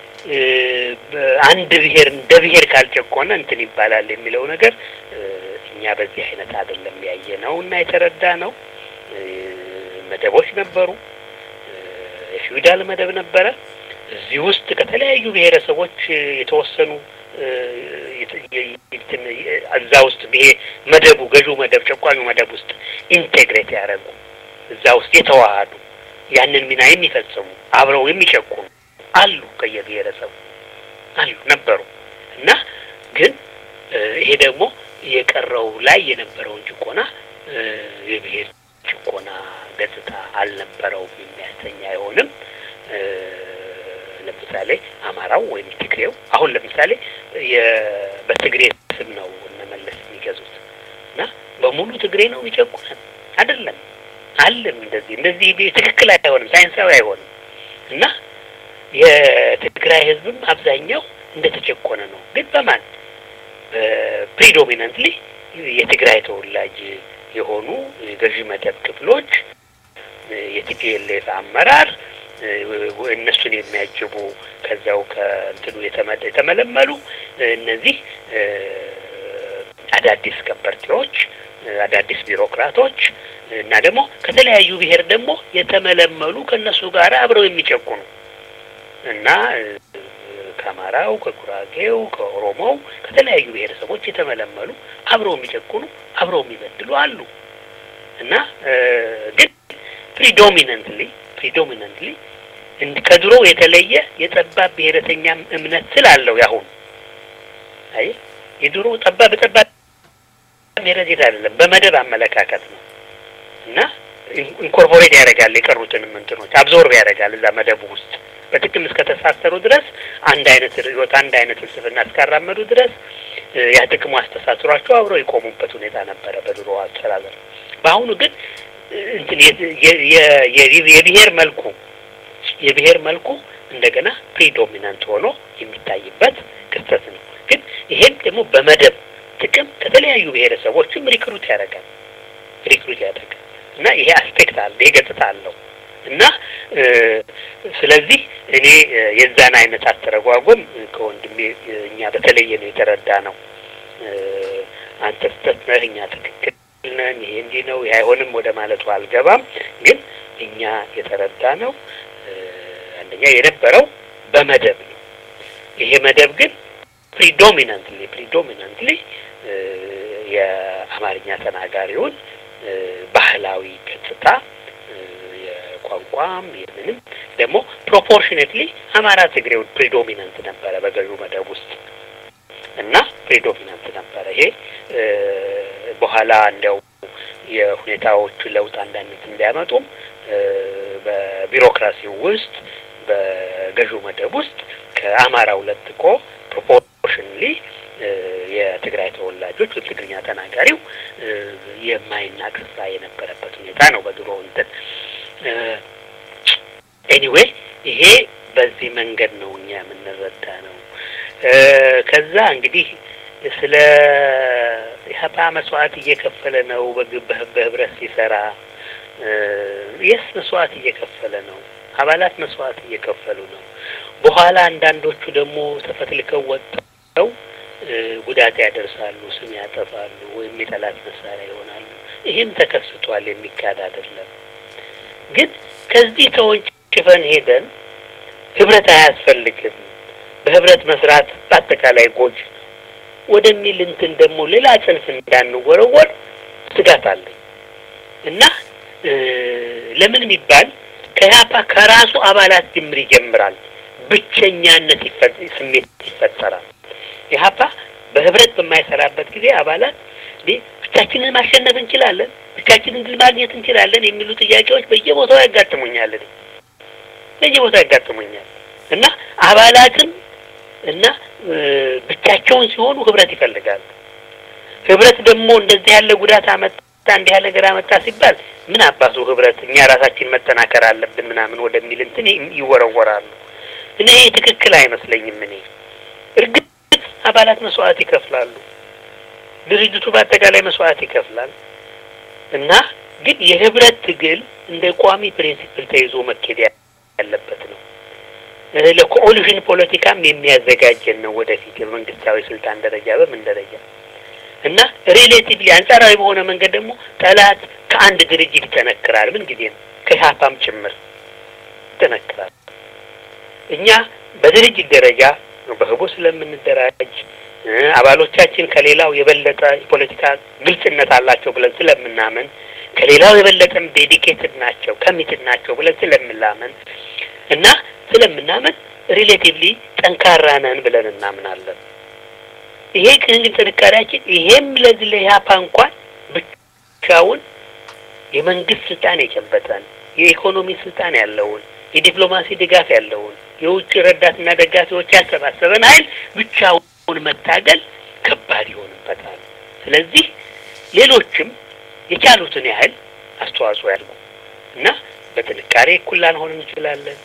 አንድ ብሔር እንደ ብሔር ካልጨቆነ እንትን ይባላል የሚለው ነገር እኛ በዚህ አይነት አይደለም ያየ ነው እና የተረዳ ነው። መደቦች ነበሩ። የፊውዳል መደብ ነበረ። እዚህ ውስጥ ከተለያዩ ብሔረሰቦች የተወሰኑ እዛ ውስጥ ይሄ መደቡ ገዢው መደብ ጨቋኙ መደብ ውስጥ ኢንቴግሬት ያደረጉ እዛ ውስጥ የተዋሃዱ ያንን ሚና የሚፈጽሙ አብረው የሚጨቁኑ አሉ፣ ከየብሔረሰቡ አሉ ነበሩ እና ግን ይሄ ደግሞ የቀረው ላይ የነበረውን ጭቆና የብሔር ጭቆና ገጽታ አልነበረውም የሚያሰኝ አይሆንም። ለምሳሌ አማራው ወይም ትግሬው አሁን ለምሳሌ በትግሬ ስም ነው እነመለስ የሚገዙት እና በሙሉ ትግሬ ነው የሚጨቁነን አይደለም። አለም እንደዚህ እንደዚህ ትክክል አይሆንም፣ ሳይንሳዊ አይሆንም እና የትግራይ ህዝብም አብዛኛው እንደተጨቆነ ነው። ግን በማን ፕሪዶሚናንትሊ የትግራይ ተወላጅ የሆኑ የገዢ መደብ ክፍሎች የቲፒኤልኤፍ አመራር እነሱን የሚያጅቡ ከዚያው ከእንትኑ የተመለመሉ እነዚህ አዳዲስ ከበርቴዎች፣ አዳዲስ ቢሮክራቶች እና ደግሞ ከተለያዩ ብሔር ደግሞ የተመለመሉ ከእነሱ ጋር አብረው የሚጨቁኑ እና ከአማራው፣ ከጉራጌው፣ ከኦሮሞው ከተለያዩ ብሔረሰቦች የተመለመሉ አብረው የሚጨቁኑ አብረው የሚበድሉ አሉ እና ግን ፕሪዶሚነንትሊ ፕሪዶሚነንትሊ ከድሮ የተለየ የጠባብ ብሔረተኛ እምነት ስላለው ያሁን አይ የድሮ ጠባብ በጠባብ ብሔረተኛ አይደለም፣ በመደብ አመለካከት ነው እና ኢንኮርፖሬት ያደርጋል የቀሩትንም እንትኖች አብዞርብ ያደርጋል እዛ መደቡ ውስጥ በጥቅም እስከተሳሰሩ ድረስ አንድ አይነት ርዕዮት አንድ አይነት ፍልስፍና እስካራመዱ ድረስ ያ ጥቅሙ አስተሳስሯቸው አብረው የቆሙበት ሁኔታ ነበረ በድሮ አስተዳደር። በአሁኑ ግን እንትን የብሔር መልኩ የብሔር መልኩ እንደገና ፕሪዶሚናንት ሆኖ የሚታይበት ክስተት ነው። ግን ይሄም ደግሞ በመደብ ጥቅም ከተለያዩ ብሔረሰቦችም ሪክሩት ያደርጋል ሪክሩት ያደርጋል እና ይሄ አስፔክት አለ ይሄ ገጽታ አለው እና ስለዚህ እኔ የዛን አይነት አተረጓጎም ከወንድሜ እኛ በተለየ ነው የተረዳ ነው። አንተ ስህተት ነህ፣ እኛ ትክክል ነን፣ ይሄ እንዲህ ነው፣ ይሄ አይሆንም ወደ ማለቱ አልገባም። ግን እኛ የተረዳ ነው አንደኛ የነበረው በመደብ ነው። ይሄ መደብ ግን ፕሪዶሚናንትሊ ፕሪዶሚናንትሊ የአማርኛ ተናጋሪውን ባህላዊ ገጽታ የቋንቋም የምንም ደግሞ ፕሮፖርሽኔትሊ አማራ ትግሬው ፕሪዶሚናንት ነበረ በገዢው መደብ ውስጥ እና ፕሪዶሚናንት ነበረ። ይሄ በኋላ እንዲያው የሁኔታዎቹ ለውጥ አንዳንድ እንዲያመጡም በቢሮክራሲው ውስጥ በገዢው መደብ ውስጥ ከአማራው ለጥቆ ፕሮፖርሽንሊ የትግራይ ተወላጆች ወይም ትግርኛ ተናጋሪው የማይናቅ ስራ የነበረበት ሁኔታ ነው በድሮ እንትን ኤኒዌይ ይሄ በዚህ መንገድ ነው እኛ የምንረዳ ነው። ከዛ እንግዲህ ስለ ኢህአፓ መስዋዕት እየከፈለ ነው በህብረት ሲሰራ የስ መስዋዕት እየከፈለ ነው። አባላት መስዋዕት እየከፈሉ ነው። በኋላ አንዳንዶቹ ደግሞ ተፈትልከው ወጥተው ጉዳት ያደርሳሉ፣ ስም ያጠፋሉ፣ ወይም የጠላት መሳሪያ ይሆናሉ። ይህም ተከስቷል፣ የሚካድ አይደለም። ግን ከዚህ ተወንጭፈን ሄደን ህብረት አያስፈልግም፣ በህብረት መስራት በአጠቃላይ ጎጅ ወደሚል እንትን ደግሞ ሌላ ጽንፍ እንዳንወረወር ስጋት አለኝ እና ለምን የሚባል ከኢህአፓ ከራሱ አባላት ጅምር ይጀምራል። ብቸኛነት ስሜት ይፈጠራል። ኢህአፓ በህብረት በማይሰራበት ጊዜ አባላት ብቻችንን ማሸነፍ እንችላለን፣ ብቻችንን ድል ማግኘት እንችላለን የሚሉ ጥያቄዎች በየቦታው ያጋጥሙኛል። በየቦታው ያጋጥሙኛል እና አባላትም እና ብቻቸውን ሲሆኑ ህብረት ይፈልጋሉ። ህብረት ደግሞ እንደዚህ ያለ ጉዳት አመጣ እንዲህ ያለ ነገር አመጣ ሲባል ምን አባቱ ህብረት እኛ ራሳችን መጠናከር አለብን ምናምን ወደሚል እንትን ይወረወራሉ። እኔ ይሄ ትክክል አይመስለኝም። እኔ እርግጥ አባላት መስዋዕት ይከፍላሉ፣ ድርጅቱ በአጠቃላይ መስዋዕት ይከፍላል እና ግን የህብረት ትግል እንደ ቋሚ ፕሪንሲፕል ተይዞ መኬድ ያለበት ነው። ለኮኦሊሽን ፖለቲካም የሚያዘጋጀን ነው ወደፊት በመንግስታዊ ስልጣን ደረጃ በምን ደረጃ እና ሪሌቲቭሊ አንጻራዊ በሆነ መንገድ ደግሞ ጠላት ከአንድ ድርጅት ይጠነክራል። ምን ጊዜ ነው ከኢህአፓም ጭምር ይጠነክራል። እኛ በድርጅት ደረጃ በህቡ ስለምንደራጅ አባሎቻችን ከሌላው የበለጠ የፖለቲካ ግልጽነት አላቸው ብለን ስለምናምን ከሌላው የበለጠም ዴዲኬትድ ናቸው ከሚትድ ናቸው ብለን ስለምናምን እና ስለምናምን ሪሌቲቭሊ ጠንካራ ነን ብለን እናምናለን። ይሄ ግን ጥንካሬያችን ይሄም ለዚህ ለኢህአፓ እንኳን ብቻውን የመንግስት ስልጣን የጨበጠን የኢኮኖሚ ስልጣን ያለውን የዲፕሎማሲ ድጋፍ ያለውን የውጭ ረዳትና ደጋፊዎች ያሰባሰበን ኃይል ብቻውን መታገል ከባድ ይሆንበታል። ስለዚህ ሌሎችም የቻሉትን ያህል አስተዋጽኦ ያድርጉ እና በጥንካሬ እኩል ላንሆን እንችላለን።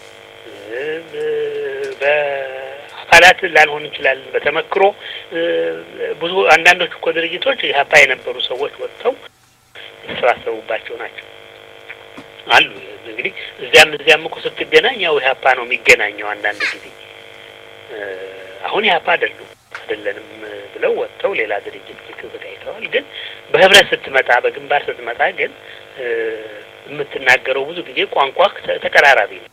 በአባላት ላንሆን እንችላለን። በተመክሮ ብዙ አንዳንዶቹ እኮ ድርጅቶች ኢህአፓ የነበሩ ሰዎች ወጥተው የተሰባሰቡባቸው ናቸው አሉ። እንግዲህ እዚያም እዚያም እኮ ስትገናኝ ያው ኢህአፓ ነው የሚገናኘው። አንዳንድ ጊዜ አሁን ኢህአፓ አይደሉም አይደለንም ብለው ወጥተው ሌላ ድርጅት ልክ ተካሂተዋል። ግን በህብረት ስትመጣ በግንባር ስትመጣ ግን የምትናገረው ብዙ ጊዜ ቋንቋ ተቀራራቢ ነው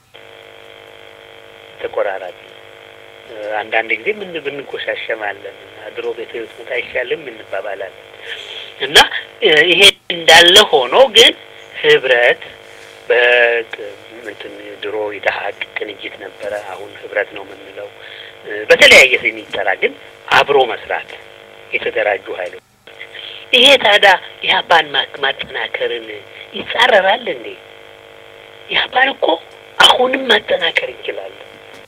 ተቆራራቢ አንዳንድ ጊዜ ምን ብንጎሻሸማለን ድሮ ቤት ብትመጣ አይሻልም እንባባላለን እና ይሄ እንዳለ ሆኖ ግን ህብረት በእንትን ድሮ ኢተሀቅ ቅንጅት ነበረ። አሁን ህብረት ነው የምንለው። በተለያየ ስም ይጠራ፣ ግን አብሮ መስራት የተደራጁ ኃይሎች ይሄ ታዲያ ኢህአፓን ማጠናከርን ይጻረራል እንዴ? ኢህአፓን እኮ አሁንም ማጠናከር እንችላለን።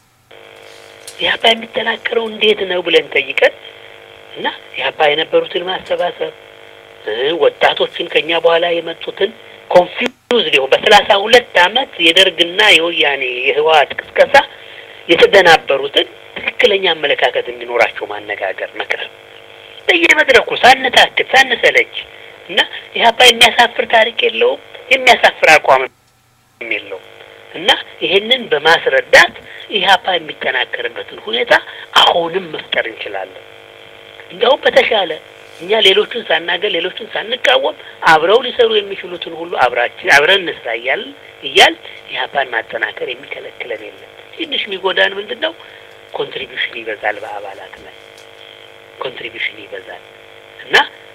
ኢህአፓ የሚጠናከረው እንዴት ነው ብለን ጠይቀን እና ኢህአፓ የነበሩትን ማሰባሰብ ወጣቶችን ከኛ በኋላ የመጡትን ኮንፊውዝ ሊሆን በሰላሳ ሁለት አመት የደርግና የወያኔ የህወሓት ቅስቀሳ የተደናበሩትን ትክክለኛ አመለካከት እንዲኖራቸው ማነጋገር፣ መቅረብ በየመድረኩ ሳንታክት ሳንሰለች እና ኢህአፓ የሚያሳፍር ታሪክ የለውም፣ የሚያሳፍር አቋም የለውም እና ይሄንን በማስረዳት ኢህአፓ የሚጠናከርበትን ሁኔታ አሁንም መፍጠር እንችላለን። እንዲያውም በተሻለ እኛ ሌሎቹን ሳናገር ሌሎቹን ሳንቃወም አብረው ሊሰሩ የሚችሉትን ሁሉ አብራችን አብረን እንስራ እያል እያል ኢህአፓን ማጠናከር የሚከለክለን የለም። ትንሽ የሚጎዳን ምንድን ነው? ኮንትሪቢዩሽን ይበዛል፣ በአባላት ላይ ኮንትሪቢዩሽን ይበዛል እና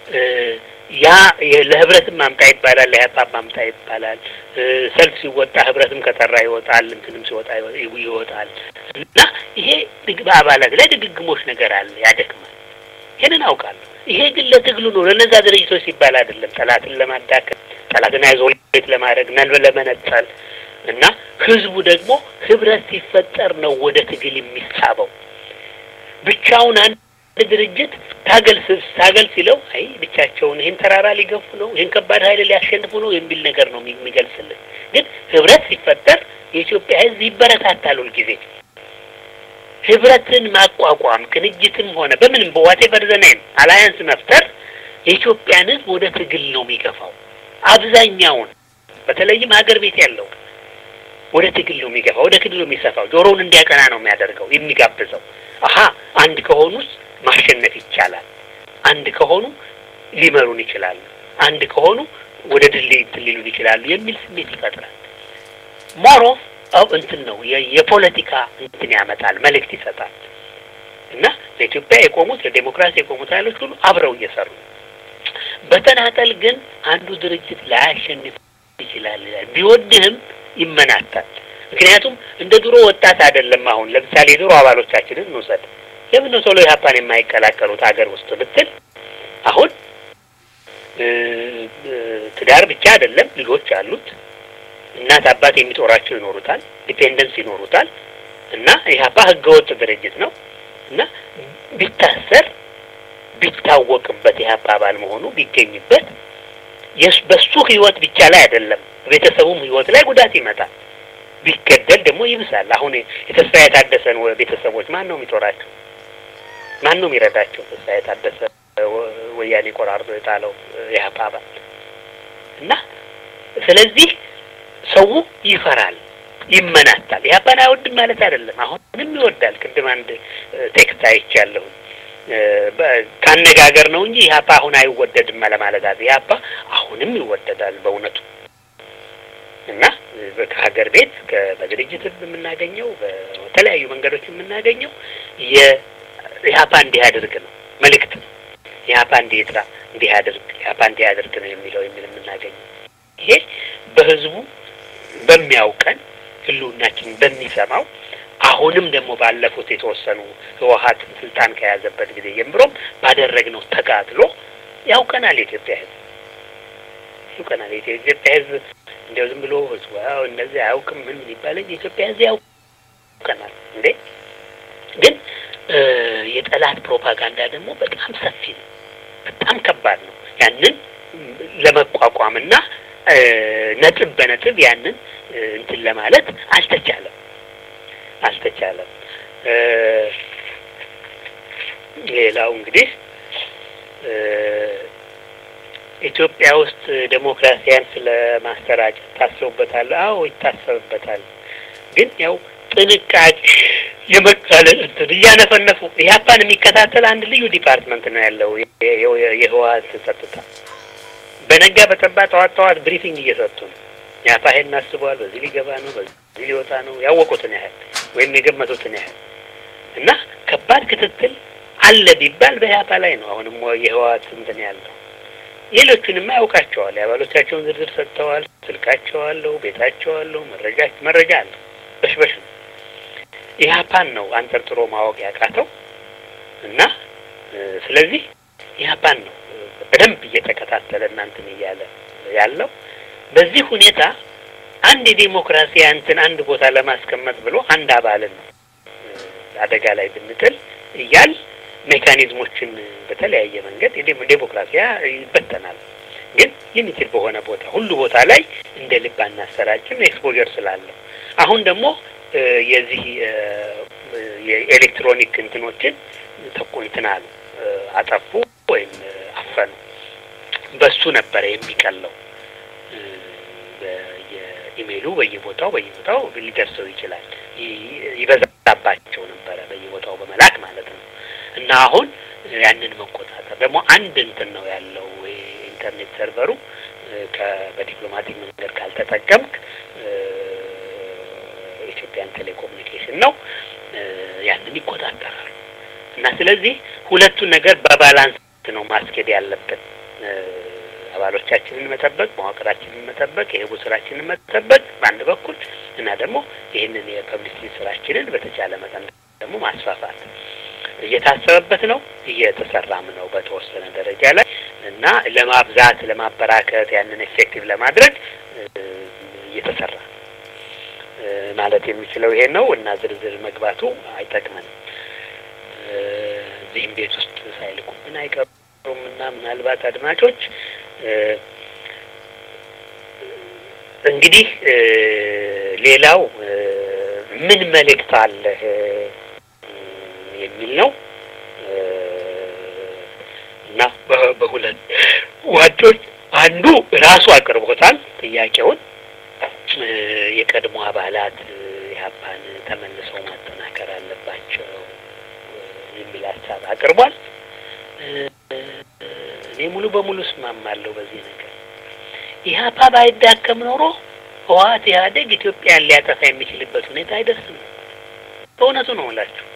ያ ለህብረትም ማምጣ ይባላል፣ ለኢህአፓ ማምጣ ይባላል። ሰልፍ ሲወጣ ህብረትም ከጠራ ይወጣል፣ እንትንም ሲወጣ ይወጣል እና ይሄ በአባላት ላይ ድግግሞች ነገር አለ፣ ያደክማል። ይሄንን አውቃለሁ። ይሄ ግን ለትግሉ ነው፣ ለነዛ ድርጅቶች ሲባል አይደለም። ጠላትን ለማዳከም ጠላትን አይዞሌት ለማድረግ ነን ለመነጠል እና ህዝቡ ደግሞ ህብረት ሲፈጠር ነው ወደ ትግል የሚሳበው። ብቻውን አንድ ድርጅት ታገል ታገል ሲለው አይ ብቻቸውን ይህን ተራራ ሊገፉ ነው፣ ይህን ከባድ ኃይል ሊያሸንፉ ነው የሚል ነገር ነው የሚገልጽልን። ግን ህብረት ሲፈጠር የኢትዮጵያ ህዝብ ይበረታታል ሁልጊዜ ህብረትን ማቋቋም ቅንጅትም ሆነ በምንም በዋቴቨር ዘናይም አላያንስ መፍጠር የኢትዮጵያን ህዝብ ወደ ትግል ነው የሚገፋው። አብዛኛውን በተለይም ሀገር ቤት ያለው ወደ ትግል ነው የሚገፋው፣ ወደ ትግል ነው የሚሰፋው። ጆሮውን እንዲያቀና ነው የሚያደርገው የሚጋብዘው። አሀ አንድ ከሆኑስ ማሸነፍ ይቻላል፣ አንድ ከሆኑ ሊመሩን ይችላሉ፣ አንድ ከሆኑ ወደ ድል እንትን ሊሉን ይችላሉ የሚል ስሜት ይፈጥራል። ሞሮ እንትን ነው የ- የፖለቲካ እንትን ያመጣል፣ መልእክት ይሰጣል እና ለኢትዮጵያ የቆሙት ለዴሞክራሲ የቆሙት ኃይሎች ሁሉ አብረው እየሰሩ ነው። በተናጠል ግን አንዱ ድርጅት ላያሸንፍ ይችላል። ቢወድህም ይመናታል። ምክንያቱም እንደ ድሮ ወጣት አይደለም። አሁን ለምሳሌ የድሮ አባሎቻችንን እንውሰድ። ለምን ነው ቶሎ ኢህአፓን የማይቀላቀሉት ሀገር ውስጥ ብትል አሁን እ እ ትዳር ብቻ አይደለም፣ ልጆች አሉት። እናት አባት የሚጦራቸው ይኖሩታል፣ ዲፔንደንስ ይኖሩታል። እና ኢህአፓ ህገወጥ ድርጅት ነው እና ቢታሰር ቢታወቅበት ኢህአፓ አባል መሆኑ ቢገኝበት የስ በሱ ህይወት ብቻ ላይ አይደለም ቤተሰቡም ህይወት ላይ ጉዳት ይመጣል። ቢገደል ደግሞ ይብሳል። አሁን የተስፋ የታደሰን ወ- ቤተሰቦች ማን ነው የሚጦራቸው? ማን ነው የሚረዳቸው? ተስፋ የታደሰ ወ- ወያኔ ቆራርጦ የጣለው ኢህአፓ አባል እና ስለዚህ ሰው ይፈራል፣ ይመናታል። ኢህአፓን አይወድም ማለት አይደለም። አሁንም ይወዳል። ቅድም አንድ ቴክስት አይቻለሁ እ በ- ካነጋገር ነው እንጂ ኢህአፓ አሁን አይወደድም ለማለት አለ። ኢህአፓ አሁንም ይወደዳል በእውነቱ እና እ ከሀገር ቤት ከ- በድርጅት የምናገኘው በተለያዩ መንገዶች የምናገኘው የኢህአፓ እንዲህ ያድርግ ነው መልእክት ነው። ኢህአፓ እንዲህ ይጥራ፣ እንዲህ ያድርግ፣ ኢህአፓ እንዲህ ያድርግ ነው የሚለው የሚል የምናገኘው ይሄ በህዝቡ በሚያውቀን ህልውናችን በሚሰማው አሁንም ደግሞ ባለፉት የተወሰኑ ህወሀት ስልጣን ከያዘበት ጊዜ ጀምሮም ባደረግነው ተጋድሎ ያውቀናል። የኢትዮጵያ ህዝብ ያውቀናል። የኢትዮጵያ ህዝብ እንዲያው ዝም ብሎ ህዝቡ ያው እነዚህ አያውቅም ምን ምን ይባላል። የኢትዮጵያ ህዝብ ያውቀናል እንዴ! ግን እ የጠላት ፕሮፓጋንዳ ደግሞ በጣም ሰፊ ነው፣ በጣም ከባድ ነው። ያንን ለመቋቋምና እ ነጥብ በነጥብ ያንን እ እንትን ለማለት አልተቻለም አልተቻለም። እ ሌላው እንግዲህ እ ኢትዮጵያ ውስጥ ዴሞክራሲያን ስለ ማሰራጨት ታስበበታል? አዎ ይታሰብበታል። ግን ያው ጥንቃቄ የመቃለል እንትን እያነፈነፉ ኢህአፓን የሚከታተል አንድ ልዩ ዲፓርትመንት ነው ያለው የ- የ- የህወሀት ጸጥታ በነጋ በጠባ ጠዋት ጠዋት ብሪፊንግ እየሰጡ ነው። ኢህአፓ ይሄን አስበዋል፣ በዚህ ሊገባ ነው፣ በዚህ ሊወጣ ነው፣ ያወቁትን ያህል ወይም የገመቱትን ያህል እና ከባድ ክትትል አለ ቢባል በኢህአፓ ላይ ነው። አሁንም የህወሀት እንትን ያለው ሌሎቹንማ ያውቃቸዋል። የአባሎቻቸውን ዝርዝር ሰጥተዋል። ስልካቸው አለው፣ ቤታቸው አለው፣ መረጃ መረጃ አለው። በሽበሽ ነው። ኢህአፓን ነው አንጠርጥሮ ማወቅ ያቃተው እና እ ስለዚህ ኢህአፓን ነው በደንብ እየተከታተለ እናንትን እያለ ያለው በዚህ ሁኔታ አንድ የዴሞክራሲ እንትን አንድ ቦታ ለማስቀመጥ ብሎ አንድ አባልን እ አደጋ ላይ ብንጥል እያል ሜካኒዝሞችን በተለያየ መንገድ የዴሞ- ዴሞክራሲያ ይበተናል። ግን የሚችል በሆነ ቦታ ሁሉ ቦታ ላይ እንደ ልብ አናሰራጭም ኤክስፖዠር ስላለው አሁን ደግሞ እ የዚህ እ የኤሌክትሮኒክ እንትኖችን ተኩ እንትን አሉ እ አጠፉ ወይም እ አፈኑ። በሱ ነበረ የሚቀለው እ በየኢሜይሉ በየቦታው በየቦታው ሊደርሰው ይችላል። ይ- ይበዛባቸው ነበረ በየቦታው በመላክ ማለት ነው። እና አሁን ያንን መቆጣጠር ደግሞ አንድ እንትን ነው ያለው የኢንተርኔት ሰርቨሩ እ ከ- በዲፕሎማቲክ መንገድ ካልተጠቀምክ እ ኢትዮጵያን ቴሌኮሙኒኬሽን ነው እ ያንን ይቆጣጠራል። እና ስለዚህ ሁለቱን ነገር በባላንስ ነው ማስኬድ ያለብን። እ አባሎቻችንን መጠበቅ፣ መዋቅራችንን መጠበቅ፣ የህቡ ስራችንን መጠበቅ በአንድ በኩል እና ደግሞ ይህንን የፐብሊሲቲ ስራችንን በተቻለ መጠን ደግሞ ማስፋፋት እየታሰበበት ነው፣ እየተሰራም ነው በተወሰነ ደረጃ ላይ እና ለማብዛት ለማበራከት ያንን ኤፌክቲቭ ለማድረግ እ እየተሰራ ነው እ ማለት የሚችለው ይሄን ነው እና ዝርዝር መግባቱ አይጠቅመንም። እ እዚህም ቤት ውስጥ ሳይልኩብን አይቀሩም እና ምናልባት አድማጮች እ እንግዲህ እ ሌላው እ ምን መልእክት አለህ እ የሚል ነው እ እና በ- በሁለት ዋጮች አንዱ ራሱ አቅርቦታል ጥያቄውን እ የቀድሞ አባላት እ ኢህአፓን ተመልሰው ማጠናከር አለባቸው እ የሚል ሀሳብ አቅርቧል። እ እኔ ሙሉ በሙሉ እስማማለሁ በዚህ ነገር። ኢህአፓ ባይዳከም ኖሮ ህወሓት ኢህአዴግ ኢትዮጵያን ሊያጠፋ የሚችልበት ሁኔታ አይደርስም። በእውነቱ ነው እላችሁ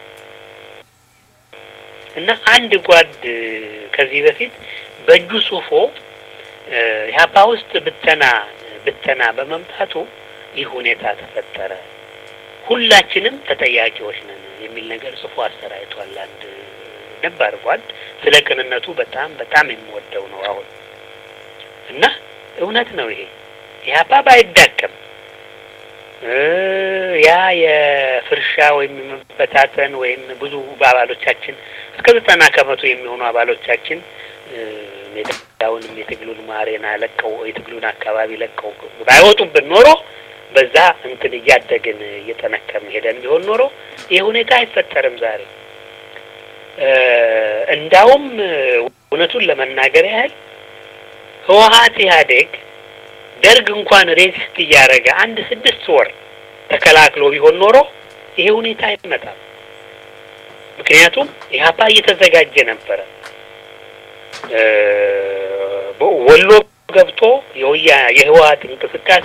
እና አንድ ጓድ ከዚህ በፊት በእጁ ጽፎ ኢህአፓ ውስጥ ብተና ብተና በመምጣቱ ይህ ሁኔታ ተፈጠረ፣ ሁላችንም ተጠያቂዎች ነን የሚል ነገር ጽፎ አሰራይቷል። አንድ ነባር ጓድ ስለ ቅንነቱ በጣም በጣም የምወደው ነው አሁን እና እውነት ነው ይሄ ኢህአፓ ባይዳከም ያ የፍርሻ ወይም የመበታተን ወይም ብዙ አባሎቻችን እስከ ዘጠና ከመቶ የሚሆኑ አባሎቻችን ሜዳውንም የትግሉን ማሬና ለቀው የትግሉን አካባቢ ለቀው ባይወጡብን ኖሮ በዛ እንትን እያደግን እየጠነከርን ሄደን ቢሆን ኖሮ ይህ ሁኔታ አይፈጠርም ዛሬ። እንዳውም እውነቱን ለመናገር ያህል ህወሓት ኢህአዴግ ደርግ እንኳን ሬዚስት እያደረገ አንድ ስድስት ወር ተከላክሎ ቢሆን ኖሮ ይሄ ሁኔታ አይመጣም። ምክንያቱም ኢህአፓ እየተዘጋጀ ነበረ። ወሎ ገብቶ የወያ የህወሓት እንቅስቃሴ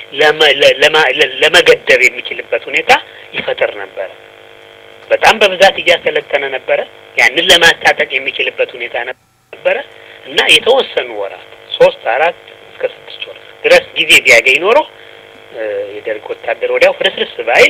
ለመገደብ የሚችልበት ሁኔታ ይፈጥር ነበረ። በጣም በብዛት እያሰለጠነ ነበረ። ያንን ለማስታጠቅ የሚችልበት ሁኔታ ነበረ እና የተወሰኑ ወራት ሶስት አራት እስከ ስድስት ወር ድረስ ጊዜ ቢያገኝ ኖሮ የደርግ ወታደር ወዲያው ፍርስርስ ባይል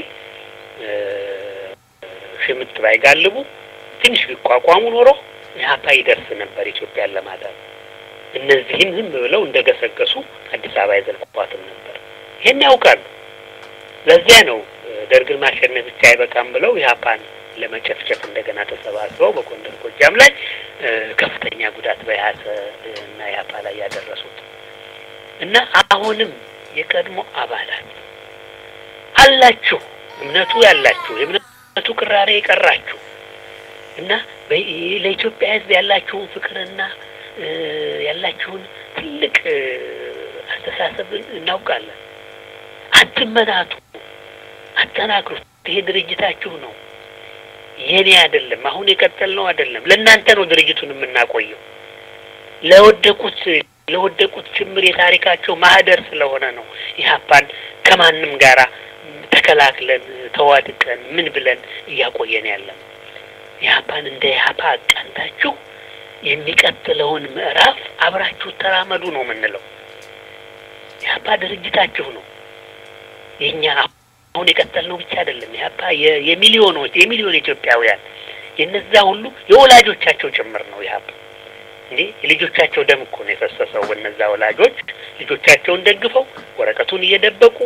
ሽምጥ ባይጋልቡ ትንሽ ቢቋቋሙ ኖሮ ኢህአፓ ይደርስ ነበር ኢትዮጵያን ለማዳን። እነዚህም ዝም ብለው እንደገሰገሱ አዲስ አበባ አይዘልቁባትም ነበር። ይሄን ያውቃሉ። ለዚያ ነው ደርግን ማሸነፍ ብቻ አይበቃም ብለው ኢህአፓን ለመጨፍጨፍ እንደገና ተሰባስበው በጎንደር ጎጃም ላይ ከፍተኛ ጉዳት በያሰ እና ኢህአፓ ላይ ያደረሱት እና አሁንም የቀድሞ አባላት አላችሁ፣ እምነቱ ያላችሁ የእምነቱ ቅራሬ የቀራችሁ እና ለኢትዮጵያ ሕዝብ ያላችሁን ፍቅርና ያላችሁን ትልቅ አስተሳሰብ እናውቃለን። አትመናቱ፣ አጠናክሩት። ይሄ ድርጅታችሁ ነው፣ የኔ አይደለም። አሁን የቀጠልነው አይደለም። ለእናንተ ነው ድርጅቱን የምናቆየው። ለወደቁት ለወደቁት ጭምር የታሪካቸው ማህደር ስለሆነ ነው ኢህአፓን ከማንም ጋራ ተከላክለን ተዋድቀን ምን ብለን እያቆየን ያለን። ኢህአፓን እንደ ኢህአፓ አቃንታችሁ የሚቀጥለውን ምዕራፍ አብራችሁ ተራመዱ ነው የምንለው። ኢህአፓ ድርጅታችሁ ነው። የኛ አሁን የቀጠልነው ብቻ አይደለም። ኢህአፓ የሚሊዮኖች የሚሊዮን ኢትዮጵያውያን የነዛ ሁሉ የወላጆቻቸው ጭምር ነው ኢህአፓ እንዴ የልጆቻቸው ደም እኮ ነው የፈሰሰው። በነዛ ወላጆች ልጆቻቸውን ደግፈው ወረቀቱን እየደበቁ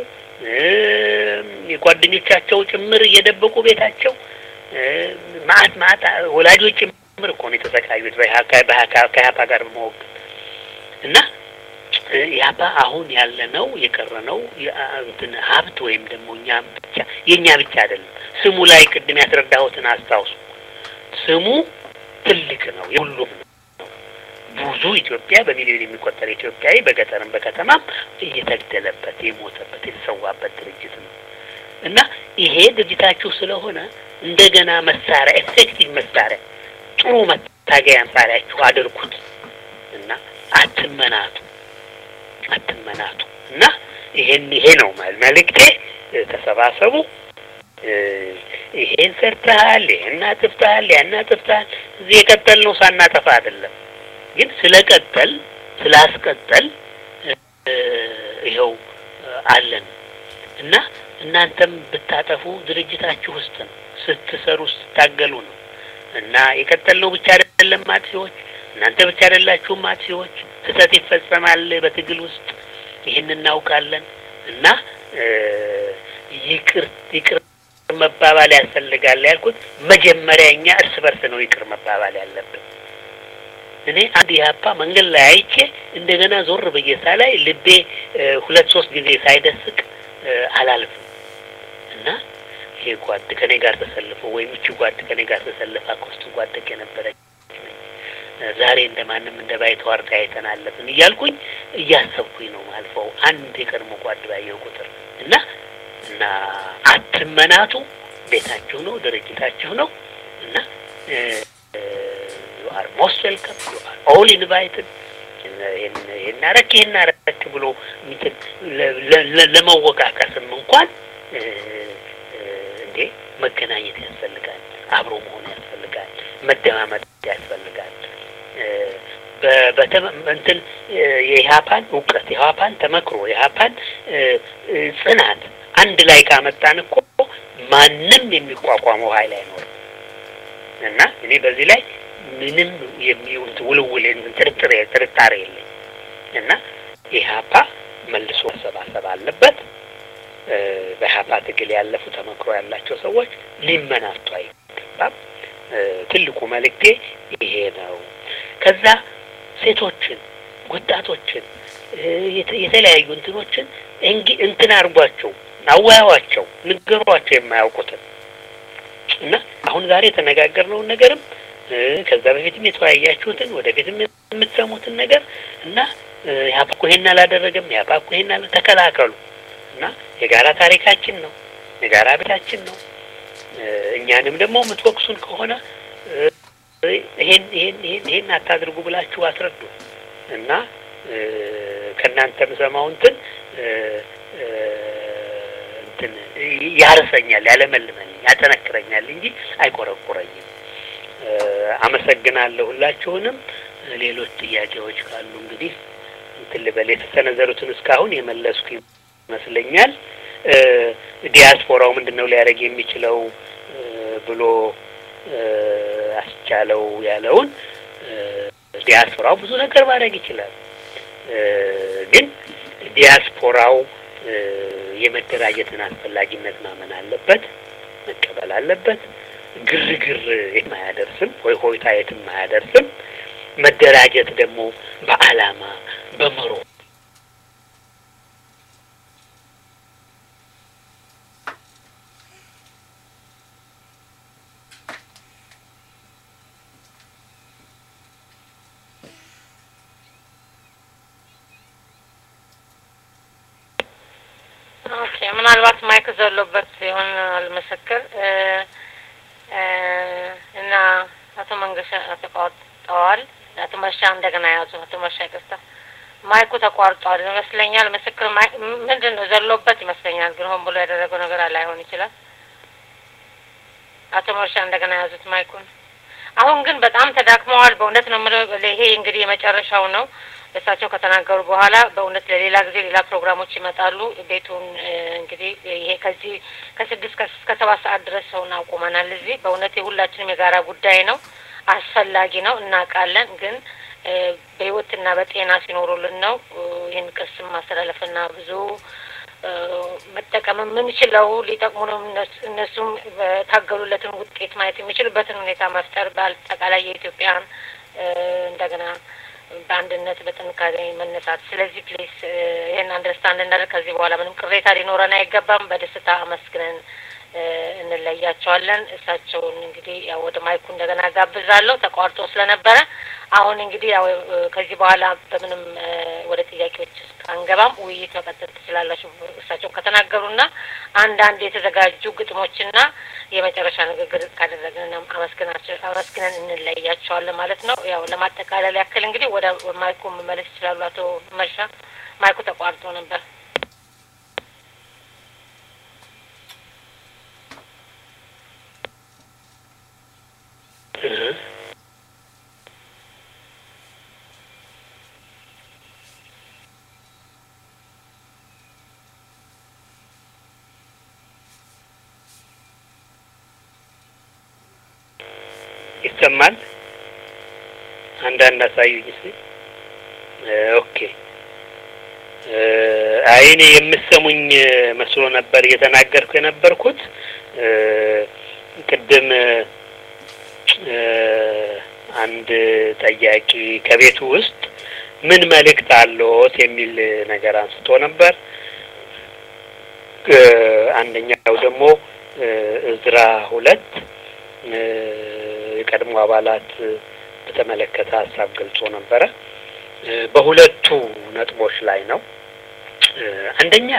የጓደኞቻቸው ጭምር እየደበቁ ቤታቸው ማአት ማአት ወላጆች ጭምር እኮ ነው የተሰቃዩት ከኢህአፓ ጋር በመወገን እና ኢህአፓ አሁን ያለነው የቀረነው እንትን ሀብት ወይም ደግሞ እኛ ብቻ የእኛ ብቻ አይደለም። ስሙ ላይ ቅድም ያስረዳሁትን አስታውሱ። ስሙ ትልቅ ነው፣ የሁሉም ነው። ብዙ ኢትዮጵያ በሚሊዮን የሚቆጠር ኢትዮጵያዊ በገጠርም በከተማም እየተገደለበት የሞተበት የተሰዋበት ድርጅት ነው እና ይሄ ድርጅታችሁ ስለሆነ እንደገና መሳሪያ ኤፌክቲቭ መሳሪያ ጥሩ መታገያ መሳሪያችሁ አድርጉት እና አትመናቱ አትመናቱ እና ይሄን ይሄ ነው መልእክቴ። ተሰባሰቡ። ይሄን ሰርተሃል፣ ይሄን አጥፍተሃል፣ ያን አጥፍተሃል። እዚህ የቀጠልነው ሳናጠፋ አይደለም ግን ስለቀጠል ስላስቀጠል ይኸው አለን እና እናንተም ብታጠፉ ድርጅታችሁ ውስጥ ነው ስትሰሩ ስታገሉ ነው እና የቀጠልነው ብቻ አይደለም አጥፊዎች፣ እናንተ ብቻ አይደላችሁም አጥፊዎች። ስህተት ይፈጸማል በትግል ውስጥ ይህን እናውቃለን እና ይቅር ይቅር መባባል ያስፈልጋል ያልኩት መጀመሪያ እኛ እርስ በርስ ነው ይቅር መባባል ያለብን። እኔ አንድ ኢህአፓ መንገድ ላይ አይቼ እንደገና ዞር ብዬ ሳላይ ልቤ ሁለት ሶስት ጊዜ ሳይደስቅ አላልፍም እና ይሄ ጓድ ከኔ ጋር ተሰልፎ ወይም እቺ ጓድ ከኔ ጋር ተሰልፋ ኮስቱ ጓደቅ የነበረች ዛሬ እንደ ማንም እንደ ባይተዋር ተያይተን አለፍን እያልኩኝ እያሰብኩኝ ነው ማልፈው አንድ የቀድሞ ጓድ ባየው ቁጥር እና እና አትመናቱ፣ ቤታችሁ ነው፣ ድርጅታችሁ ነው እና ዩ አር ሞስት ዌልከም ዩ አር ኦል ኢንቫይትድ ይሄን አረክ ይሄን አረክ ብሎ እንትን ለመወቃቀስም እንኳን እንዴ መገናኘት ያስፈልጋል፣ አብሮ መሆን ያስፈልጋል፣ መደማመጥ ያስፈልጋል። እንትን የኢህአፓን እውቀት የኢህአፓን ተመክሮ የኢህአፓን ጽናት አንድ ላይ ካመጣን እኮ ማንም የሚቋቋመው ኃይል አይኖርም እና እኔ በዚህ ላይ ምንም የሚውል ውልውል ጥርጥር ጥርጣሬ የለኝ እና ኢህአፓ መልሶ መሰባሰብ አለበት። በኢህአፓ ትግል ያለፉ ተመክሮ ያላቸው ሰዎች ሊመናቱ አይገባም። ትልቁ መልእክቴ ይሄ ነው። ከዛ ሴቶችን፣ ወጣቶችን፣ የተለያዩ እንትኖችን እንጊ እንትን አድርጓቸው፣ አወያዋቸው፣ ንገሯቸው የማያውቁትን እና አሁን ዛሬ የተነጋገርነውን ነገርም ከዛ በፊትም የተወያያችሁትን ወደፊትም የምትሰሙትን ነገር እና ኢህአፓ እኮ ይሄን አላደረገም፣ ኢህአፓ እኮ ይሄን አለ ተከላከሉ እና የጋራ ታሪካችን ነው፣ የጋራ ቤታችን ነው። እኛንም ደግሞ የምትወቅሱን ከሆነ ይሄን ይሄን ይሄን ይሄን አታድርጉ ብላችሁ አስረዱ እና ከእናንተ የምሰማው እንትን እንትን ያርሰኛል፣ ያለመልመልኝ፣ ያጠነክረኛል እንጂ አይቆረቁረኝም። አመሰግናለሁ ሁላችሁንም። ሌሎች ጥያቄዎች ካሉ እንግዲህ እንትን ልበል። የተሰነዘሩትን እስካሁን የመለስኩ ይመስለኛል። ዲያስፖራው ምንድን ነው ሊያደርግ የሚችለው ብሎ አስቻለው ያለውን ዲያስፖራው ብዙ ነገር ማድረግ ይችላል። ግን ዲያስፖራው የመደራጀትን አስፈላጊነት ማመን አለበት፣ መቀበል አለበት። ግርግር የትም አያደርስም፣ ወይ ሆይታ የትም አያደርስም። መደራጀት ደግሞ በዓላማ በመሮ ኦኬ ምናልባት ማይክ ዘሎበት ሲሆን አልመሰክር እና አቶ መንገሻ ተቋርጠዋል። አቶ መርሻ እንደገና ያዙ። አቶ መርሻ ይቅርታ፣ ማይኩ ተቋርጧል ይመስለኛል። ምስክር ምንድን ነው ዘሎበት ይመስለኛል፣ ግን ሆን ብሎ ያደረገው ነገር ላይሆን ይችላል። አቶ መርሻ እንደገና ያዙት ማይኩን። አሁን ግን በጣም ተዳክመዋል። በእውነት ነው የምለው። ይሄ እንግዲህ የመጨረሻው ነው። እሳቸው ከተናገሩ በኋላ በእውነት ለሌላ ጊዜ ሌላ ፕሮግራሞች ይመጣሉ። ቤቱን እንግዲህ ይሄ ከዚህ ከስድስት እስከ ሰባት ሰዓት ድረስ ሰውን አቁመናል። እዚህ በእውነት የሁላችንም የጋራ ጉዳይ ነው፣ አስፈላጊ ነው፣ እናውቃለን። ግን በህይወትና በጤና ሲኖሩልን ነው ይህን ቅርስም ማስተላለፍና ብዙ መጠቀም የምንችለው ሊጠቅሙንም እነሱም በታገሉለትን ውጤት ማየት የሚችሉበትን ሁኔታ መፍጠር በአጠቃላይ የኢትዮጵያን እንደገና በአንድነት በጥንካሬ መነሳት። ስለዚህ ፕሊስ ይህን አንደርስታንድ እናደርግ። ከዚህ በኋላ ምንም ቅሬታ ሊኖረን አይገባም። በደስታ አመስግነን እንለያቸዋለን። እሳቸውን እንግዲህ ያው ወደ ማይኩ እንደገና ጋብዛለሁ ተቋርጦ ስለነበረ። አሁን እንግዲህ ያው ከዚህ በኋላ በምንም ወደ ጥያቄዎች ውስጥ አንገባም። ውይይት መቀጠል ትችላላችሁ። እሳቸው ከተናገሩና አንዳንድ የተዘጋጁ ግጥሞችና የመጨረሻ ንግግር ካደረግን አመስግነን እንለያቸዋለን ማለት ነው። ያው ለማጠቃለል ያክል እንግዲህ ወደ ማይኩ መመለስ ይችላሉ። አቶ መርሻ ማይኩ ተቋርጦ ነበር። ይሰማል? አንዳንድ አሳዩኝ እስኪ። ኦኬ። አይ እኔ የምሰሙኝ መስሎ ነበር እየተናገርኩ የነበርኩት። ቅድም አንድ ጠያቂ ከቤቱ ውስጥ ምን መልእክት አለዎት የሚል ነገር አንስቶ ነበር። አንደኛው ደግሞ እዝራ ሁለት የቀድሞ አባላት በተመለከተ ሀሳብ ገልጾ ነበረ። በሁለቱ ነጥቦች ላይ ነው። አንደኛ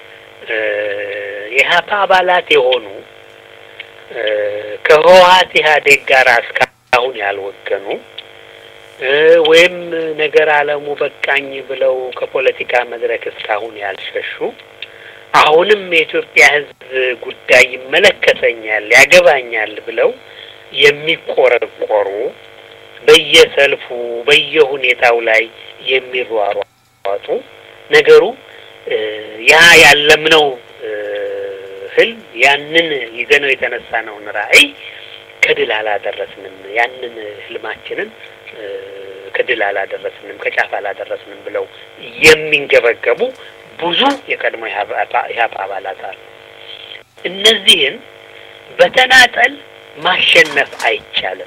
የሀፓ አባላት የሆኑ ከህወሀት ኢህአዴግ ጋር እስካሁን ያልወገኑ ወይም ነገር አለሙ በቃኝ ብለው ከፖለቲካ መድረክ እስካሁን ያልሸሹ አሁንም የኢትዮጵያ ሕዝብ ጉዳይ ይመለከተኛል፣ ያገባኛል ብለው የሚቆረቆሩ በየሰልፉ በየሁኔታው ላይ የሚሯሯጡ ነገሩ ያ ያለምነው ህልም ያንን ይዘነው የተነሳነውን ራዕይ ከድል አላደረስንም፣ ያንን ህልማችንን ከድል አላደረስንም፣ ከጫፍ አላደረስንም ብለው የሚንገበገቡ ብዙ የቀድሞ ኢህአፓ አባላት አሉ። እነዚህን በተናጠል ማሸነፍ አይቻልም።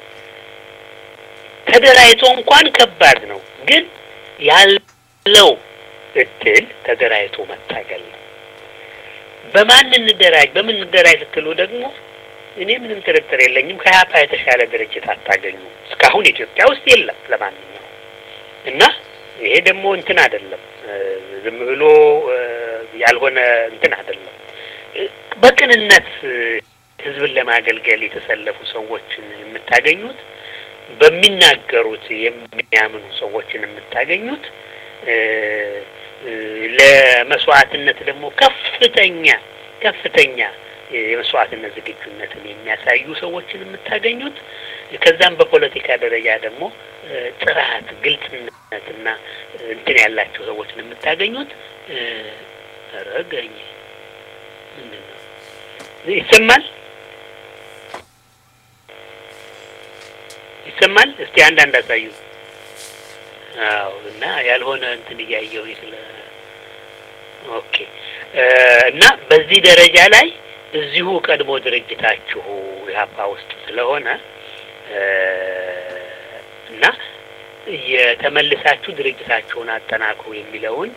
ተደራጅቶ እንኳን ከባድ ነው፣ ግን ያለው እድል ተደራጅቶ መታገል ነው። በማን እንደራጅ በምን እንደራጅ ስትሉ ደግሞ እኔ ምንም ጥርጥር የለኝም ከኢህአፓ የተሻለ ድርጅት አታገኙ። እስካሁን ኢትዮጵያ ውስጥ የለም። ለማንኛውም እና ይሄ ደግሞ እንትን አይደለም፣ ዝም ብሎ ያልሆነ እንትን አይደለም። በቅንነት ህዝብን ለማገልገል የተሰለፉ ሰዎችን የምታገኙት በሚናገሩት የሚያምኑ ሰዎችን የምታገኙት ለመስዋዕትነት ደግሞ ከፍተኛ ከፍተኛ የመስዋዕትነት ዝግጁነትን የሚያሳዩ ሰዎችን የምታገኙት ከዛም በፖለቲካ ደረጃ ደግሞ ጥራት፣ ግልጽነትና እንትን ያላቸው ሰዎችን የምታገኙት ረገኝ ምንድን ነው ይሰማል ይሰማል። እስቲ አንዳንድ አሳዩ። አዎ እና ያልሆነ እንትን እያየሁ ስለ ኦኬ እና በዚህ ደረጃ ላይ እዚሁ ቀድሞ ድርጅታችሁ ኢህአፓ ውስጥ ስለሆነ እና የተመልሳችሁ ድርጅታችሁን አጠናክሩ የሚለውን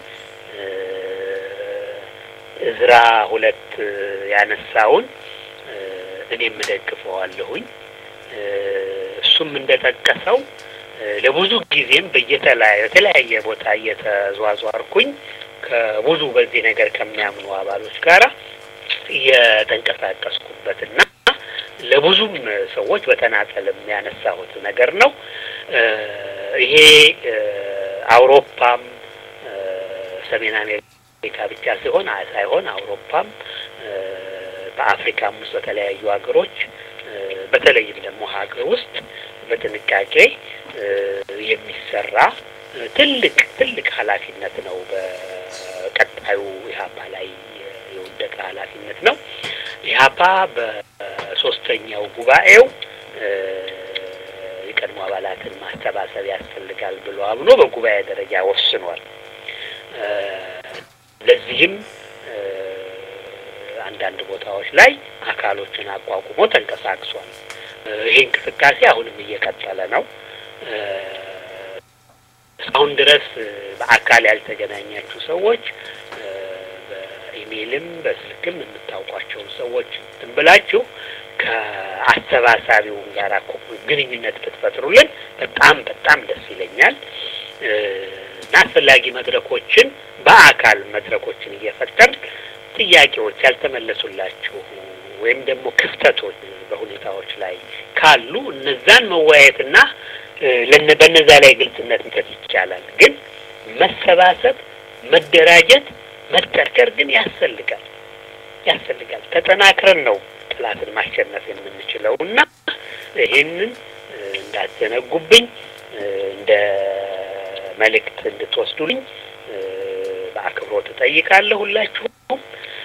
እዝራ ሁለት ያነሳውን እኔም እደግፈዋለሁኝ። እሱም እንደጠቀሰው ለብዙ ጊዜም በየተለያየ በተለያየ ቦታ እየተዟዟርኩኝ ከብዙ በዚህ ነገር ከሚያምኑ አባሎች ጋራ የተንቀሳቀስኩበትና ለብዙም ሰዎች በተናጠልም ያነሳሁት ነገር ነው። ይሄ አውሮፓም ሰሜን አሜሪካ ብቻ ሲሆን ሳይሆን አውሮፓም በአፍሪካም ውስጥ በተለያዩ ሀገሮች በተለይም ደግሞ ሀገር ውስጥ በጥንቃቄ የሚሰራ ትልቅ ትልቅ ኃላፊነት ነው። በቀጣዩ ኢህአፓ ላይ የወደቀ ኃላፊነት ነው። ኢህአፓ በሶስተኛው ጉባኤው የቀድሞ አባላትን ማሰባሰብ ያስፈልጋል ብሎ አምኖ በጉባኤ ደረጃ ወስኗል። ለዚህም አንዳንድ ቦታዎች ላይ አካሎችን አቋቁሞ ተንቀሳቅሷል። ይሄ እንቅስቃሴ አሁንም እየቀጠለ ነው። እስካሁን ድረስ በአካል ያልተገናኛችሁ ሰዎች በኢሜይልም በስልክም የምታውቋቸውን ሰዎች እንትን ብላችሁ ከአሰባሳቢውን ጋር ግንኙነት ብትፈጥሩልን በጣም በጣም ደስ ይለኛል እና አስፈላጊ መድረኮችን በአካል መድረኮችን እየፈጠር ጥያቄዎች ያልተመለሱላችሁ ወይም ደግሞ ክፍተቶች በሁኔታዎች ላይ ካሉ እነዛን መወያየትና በነዛ ላይ ግልጽነት መስጠት ይቻላል። ግን መሰባሰብ፣ መደራጀት፣ መጠርቀር ግን ያስፈልጋል ያስፈልጋል። ተጠናክረን ነው ጠላትን ማሸነፍ የምንችለው እና ይህንን እንዳትዘነጉብኝ እንደ መልእክት እንድትወስዱልኝ በአክብሮት እጠይቃለሁ። ሁላችሁም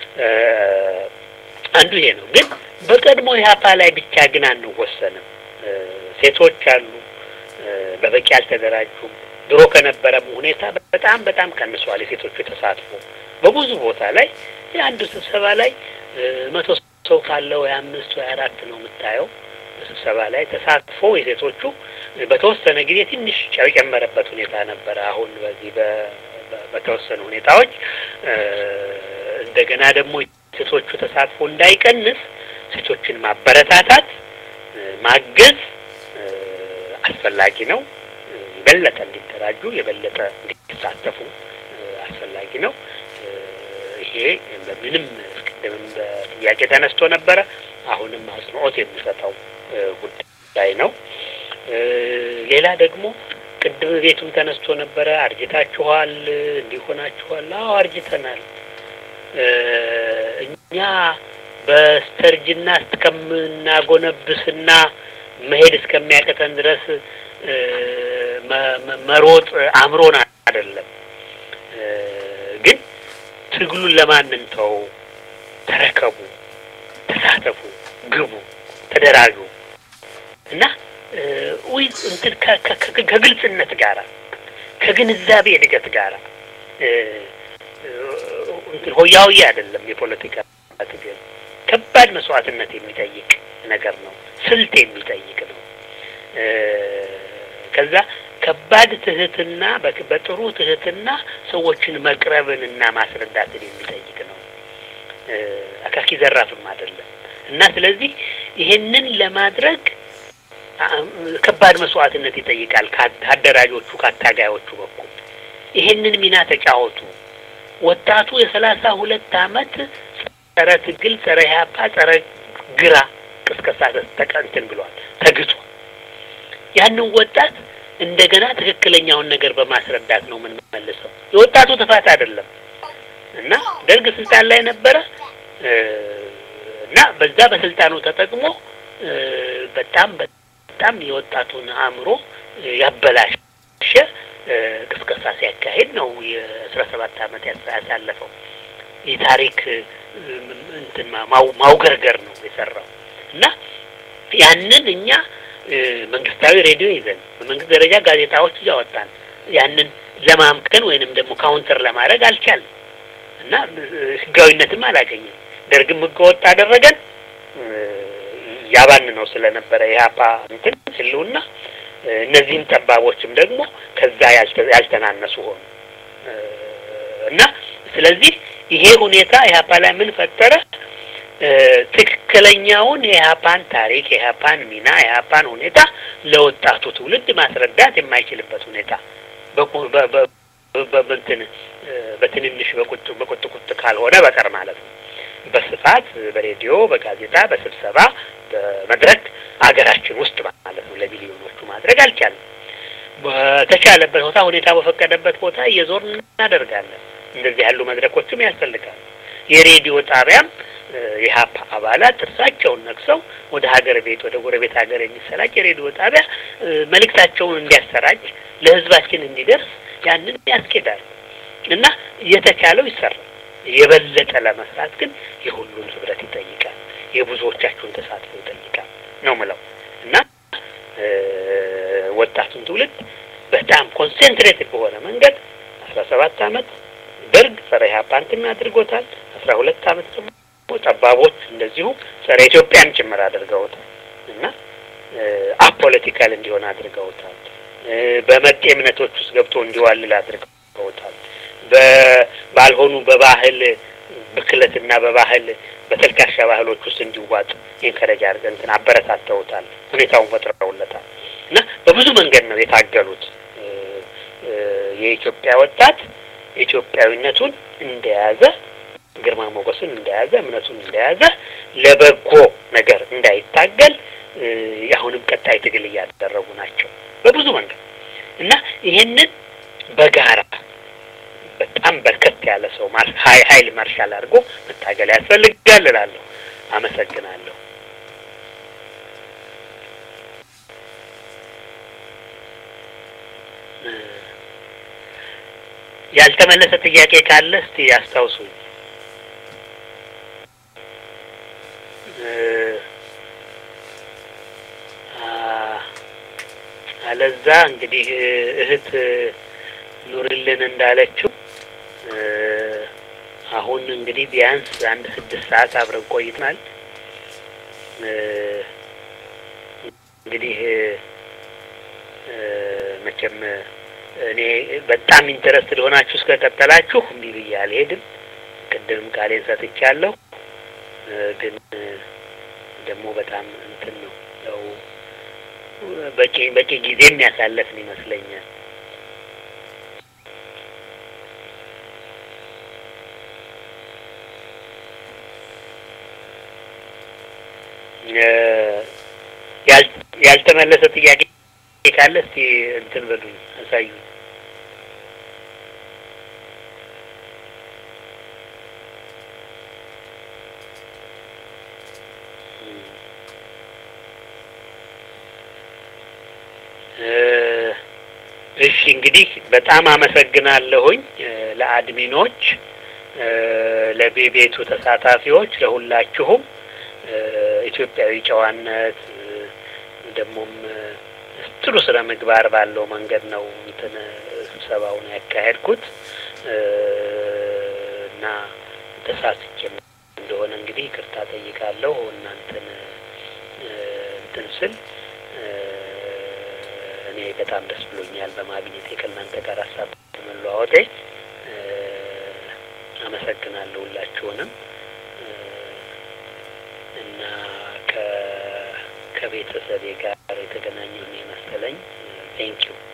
አንዱ ይሄ ነው። ግን በቀድሞ ኢህአፓ ላይ ብቻ ግን አንወሰንም። ሴቶች አሉ፣ በበቂ አልተደራጁም። ድሮ ከነበረም ሁኔታ በጣም በጣም ቀንሷል። የሴቶቹ ተሳትፎ በብዙ ቦታ ላይ የአንዱ ስብሰባ ላይ መቶ ሰው ካለው ወይ አምስት ወይ አራት ነው የምታየው በስብሰባ ላይ ተሳትፎ የሴቶቹ በተወሰነ ጊዜ ትንሽ የጨመረበት ሁኔታ ነበረ። አሁን በዚህ በተወሰኑ ሁኔታዎች እንደገና ደግሞ ሴቶቹ ተሳትፎ እንዳይቀንስ ሴቶችን ማበረታታት፣ ማገዝ አስፈላጊ ነው። የበለጠ እንዲደራጁ የበለጠ እንዲሳተፉ አስፈላጊ ነው። ይሄ በምንም ቅድምም በጥያቄ ተነስቶ ነበረ። አሁንም አጽንኦት የሚሰጠው ጉዳይ ነው። ሌላ ደግሞ ቅድም ቤቱም ተነስቶ ነበረ። አርጅታችኋል፣ እንዲሆናችኋል። አዎ አርጅተናል። እኛ በስተርጅና እስከምናጎነብስና መሄድ እስከሚያቅተን ድረስ መሮጥ አምሮን አይደለም። ግን ትግሉን ለማን እንተው? ተረከቡ፣ ተሳተፉ፣ ግቡ፣ ተደራጁ እና ወይ እንትን ከግልጽነት ጋራ ከግንዛቤ እድገት ጋራ እንትን ሆያውዬ አይደለም። የፖለቲካ ትግል ከባድ መስዋዕትነት የሚጠይቅ ነገር ነው። ስልት የሚጠይቅ ነው። ከዛ ከባድ ትህትና በጥሩ ትህትና ሰዎችን መቅረብን እና ማስረዳትን የሚጠይቅ ነው። አካኪ ዘራፍም አይደለም እና ስለዚህ ይሄንን ለማድረግ ከባድ መስዋዕትነት ይጠይቃል። ከአደራጆቹ ከአታጋዮቹ በኩል ይሄንን ሚና ተጫወቱ። ወጣቱ የሰላሳ ሁለት አመት ጸረ ትግል፣ ጸረ ኢህአፓ፣ ጸረ ግራ ቅስቀሳ ተቀንትን ብሏል፣ ተግቷል። ያንን ወጣት እንደገና ትክክለኛውን ነገር በማስረዳት ነው የምንመልሰው። የወጣቱ ጥፋት አይደለም እና ደርግ ስልጣን ላይ ነበረ እና በዛ በስልጣኑ ተጠቅሞ በጣም በጣም የወጣቱን አእምሮ ያበላሸ ቅስቀሳ ሲያካሄድ ነው የአስራ ሰባት አመት ያሳለፈው። የታሪክ እንትን ማውገርገር ነው የሰራው እና ያንን እኛ መንግስታዊ ሬዲዮ ይዘን በመንግስት ደረጃ ጋዜጣዎች እያወጣን ያንን ለማምከን ወይንም ደግሞ ካውንተር ለማድረግ አልቻልም እና ህጋዊነትም አላገኘም። ደርግም ህገወጥ አደረገን ያባን ነው ስለነበረ የሀፓ እንትን ህልውና እነዚህም ጠባቦችም ደግሞ ከዛ ያልተናነሱ ሆኑ እና ስለዚህ ይሄ ሁኔታ ኢህአፓ ላይ ምን ፈጠረ? ትክክለኛውን የኢህአፓን ታሪክ፣ የኢህአፓን ሚና፣ የኢህአፓን ሁኔታ ለወጣቱ ትውልድ ማስረዳት የማይችልበት ሁኔታ በእንትን በትንንሽ በቁጥ በቁጥቁጥ ካልሆነ በቀር ማለት ነው። በስፋት በሬዲዮ፣ በጋዜጣ፣ በስብሰባ፣ በመድረክ አገራችን ውስጥ ማለት ነው ለሚሊዮኖቹ ማድረግ አልቻለም። በተቻለበት ቦታ ሁኔታ በፈቀደበት ቦታ እየዞርን እናደርጋለን። እንደዚህ ያሉ መድረኮችም ያስፈልጋሉ። የሬዲዮ ጣቢያም የሀፓ አባላት ጥርሳቸውን ነክሰው ወደ ሀገር ቤት ወደ ጎረቤት ሀገር የሚሰራጭ የሬዲዮ ጣቢያ መልእክታቸውን እንዲያሰራጭ ለህዝባችን እንዲደርስ ያንን ያስኬዳል እና እየተቻለው ይሰራል። የበለጠ ለመስራት ግን የሁሉን ህብረት ይጠይቃል። የብዙዎቻችሁን ተሳትፎ ይጠይቃል ነው ምለው እና ወጣቱን ትውልድ በጣም ኮንሴንትሬትድ በሆነ መንገድ አስራ ሰባት አመት ደርግ ጸረ ኢህአፓ እንትን አድርጎታል። አስራ ሁለት አመት ደግሞ ጠባቦች እንደዚሁ ጸረ ኢትዮጵያን ጭምር አድርገውታል እና አፖለቲካል እንዲሆን አድርገውታል። በመጤ እምነቶች ውስጥ ገብቶ እንዲዋልል አድርገውታል። ባልሆኑ በባህል ብክለትና በባህል በተልካሻ ባህሎች ውስጥ እንዲዋጥ ኢንከረጅ አድርገን እንትን አበረታተውታል። ሁኔታውን ፈጥረውለታል እና በብዙ መንገድ ነው የታገሉት። የኢትዮጵያ ወጣት ኢትዮጵያዊነቱን እንደያዘ ግርማ ሞገሱን እንደያዘ እምነቱን እንደያዘ ለበጎ ነገር እንዳይታገል አሁንም ቀጣይ ትግል እያደረጉ ናቸው በብዙ መንገድ እና ይሄንን በጋራ በጣም በርከት ያለ ሰው ሀይል ማርሻል አድርጎ መታገል ያስፈልጋል እላለሁ። አመሰግናለሁ። ያልተመለሰ ጥያቄ ካለ እስቲ ያስታውሱኝ። አለዛ እንግዲህ እህት ኑርልን እንዳለችው አሁን እንግዲህ ቢያንስ አንድ ስድስት ሰዓት አብረን ቆይተናል። እንግዲህ መቼም እኔ በጣም ኢንተረስትድ ሆናችሁ እስከ ቀጠላችሁ እምቢ ብዬ አልሄድም። ቅድምም ቃሌን ሰጥቻለሁ። ግን ደግሞ በጣም እንትን ነው ያው በቂ በቂ ጊዜ የሚያሳለፍን ይመስለኛል። ያልተመለሰ ጥያቄ ካለ እስቲ እንትን በሉኝ አሳዩ። እሺ እንግዲህ በጣም አመሰግናለሁኝ ለአድሚኖች፣ ለቤቤቱ ተሳታፊዎች፣ ለሁላችሁም ኢትዮጵያዊ ጨዋነት ደግሞም ጥሩ ስነ ምግባር ባለው መንገድ ነው እንትን ስብሰባውን ያካሄድኩት እና ተሳስቼም እንደሆነ እንግዲህ ይቅርታ ጠይቃለሁ። እናንተን እንትን ስል እኔ በጣም ደስ ብሎኛል በማግኘቴ ከእናንተ ጋር ሀሳብ በመለዋወጤ አመሰግናለሁ ሁላችሁንም እና ከቤተሰቤ ጋር የተገናኘሁ የመሰለኝ ቴንኪው